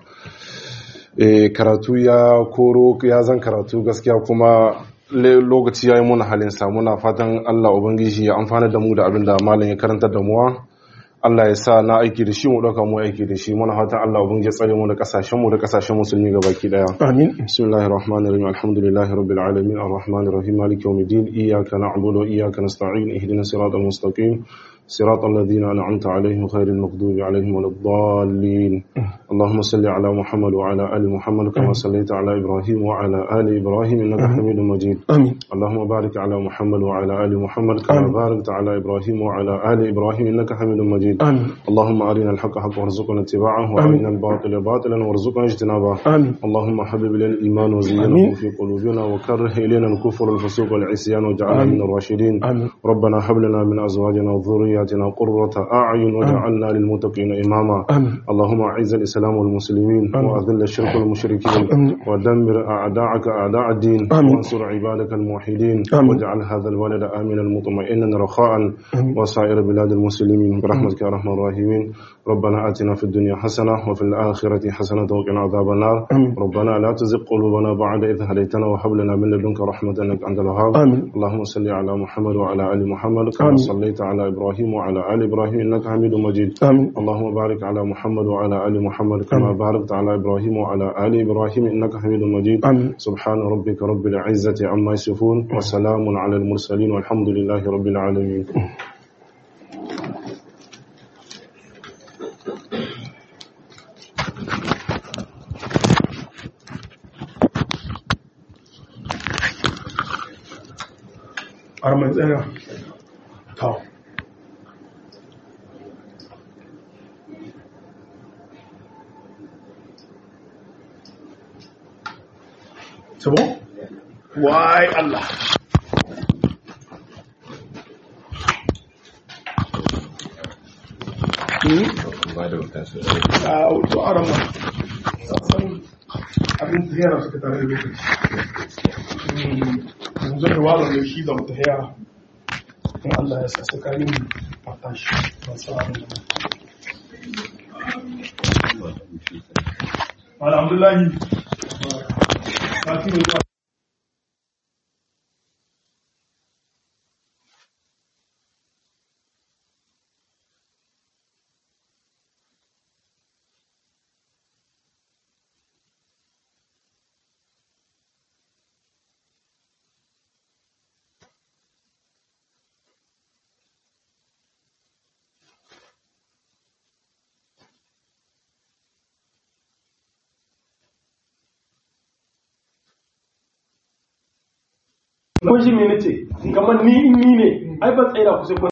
Eh, karatu ya koro ya zan karatu gaskiya kuma le- lokaci ya yi muna halin sa muna fatan Allah Ubangiji ya amfana da mu da abin da malam ya karanta da muwa Allah ya sa na aiki da shi mu ɗauka mu aiki da shi muna fatan Allah Ubangiji ya tsare mu da kasashen mu da kasashen musulmi gabaki daya amin بسم الله الرحمن الرحيم الحمد لله رب العالمين الرحمن الرحيم مالك يوم الدين إياك نعبد وإياك نستعين اهدنا الصراط المستقيم صراط الذين أنعمت عليهم خير المغضوب عليهم ولا الضالين اللهم صل على محمد وعلى آل محمد كما صليت على إبراهيم وعلى آل إبراهيم إنك حميد مجيد amin اللهم بارك على محمد وعلى آل محمد كما آمين. باركت على إبراهيم وعلى آل إبراهيم إنك حميد مجيد amin اللهم أرنا الحق حقا وارزقنا اتباعه وأرنا الباطل باطلا وارزقنا اجتنابه amin اللهم حبب إلينا الإيمان وزينه آمين. في قلوبنا وكره إلينا الكفر والفسوق والعصيان واجعلنا آمين. من الراشدين آمين. ربنا هب لنا من أزواجنا وذرياتنا قرة أعين واجعلنا للمتقين إماما آمين. اللهم أعز الإسلام والمسلمين آمين. وأذل الشرك والمشركين آمين. ودمر أعداءك أعداء الدين آمين. وانصر عبادك الموحدين آمين. واجعل هذا البلد آمنا مطمئنا رخاء وسائر بلاد المسلمين برحمتك يا أرحم الراحمين ربنا آتنا في الدنيا حسنة وفي الآخرة حسنة وقنا عذاب النار آمين. ربنا لا تزغ قلوبنا بعد إذ هديتنا وهب لنا من لدنك رحمة إنك أنت الوهاب آمين. اللهم صل على محمد وعلى آل محمد كما آمين. صليت على إبراهيم وعلى آل إبراهيم إنك حميد مجيد آمين. اللهم بارك على محمد وعلى آل محمد كما باركت على إبراهيم وعلى آل إبراهيم إنك حميد مجيد آمين. سبحان ربك رب العزة عما يصفون وسلام على المرسلين والحمد لله رب العالمين arman tsaya ta sabo wai Allah a wato arama sassan abin tahiyar suka tare da lokaci yanzu da wala ne shi da wata haya in Allah ya sa tsakanin fata shi ba sa abin da Alhamdulillah. Ba kun shi me nace kamar ni in ni ne ai ban tsaida ku sai kun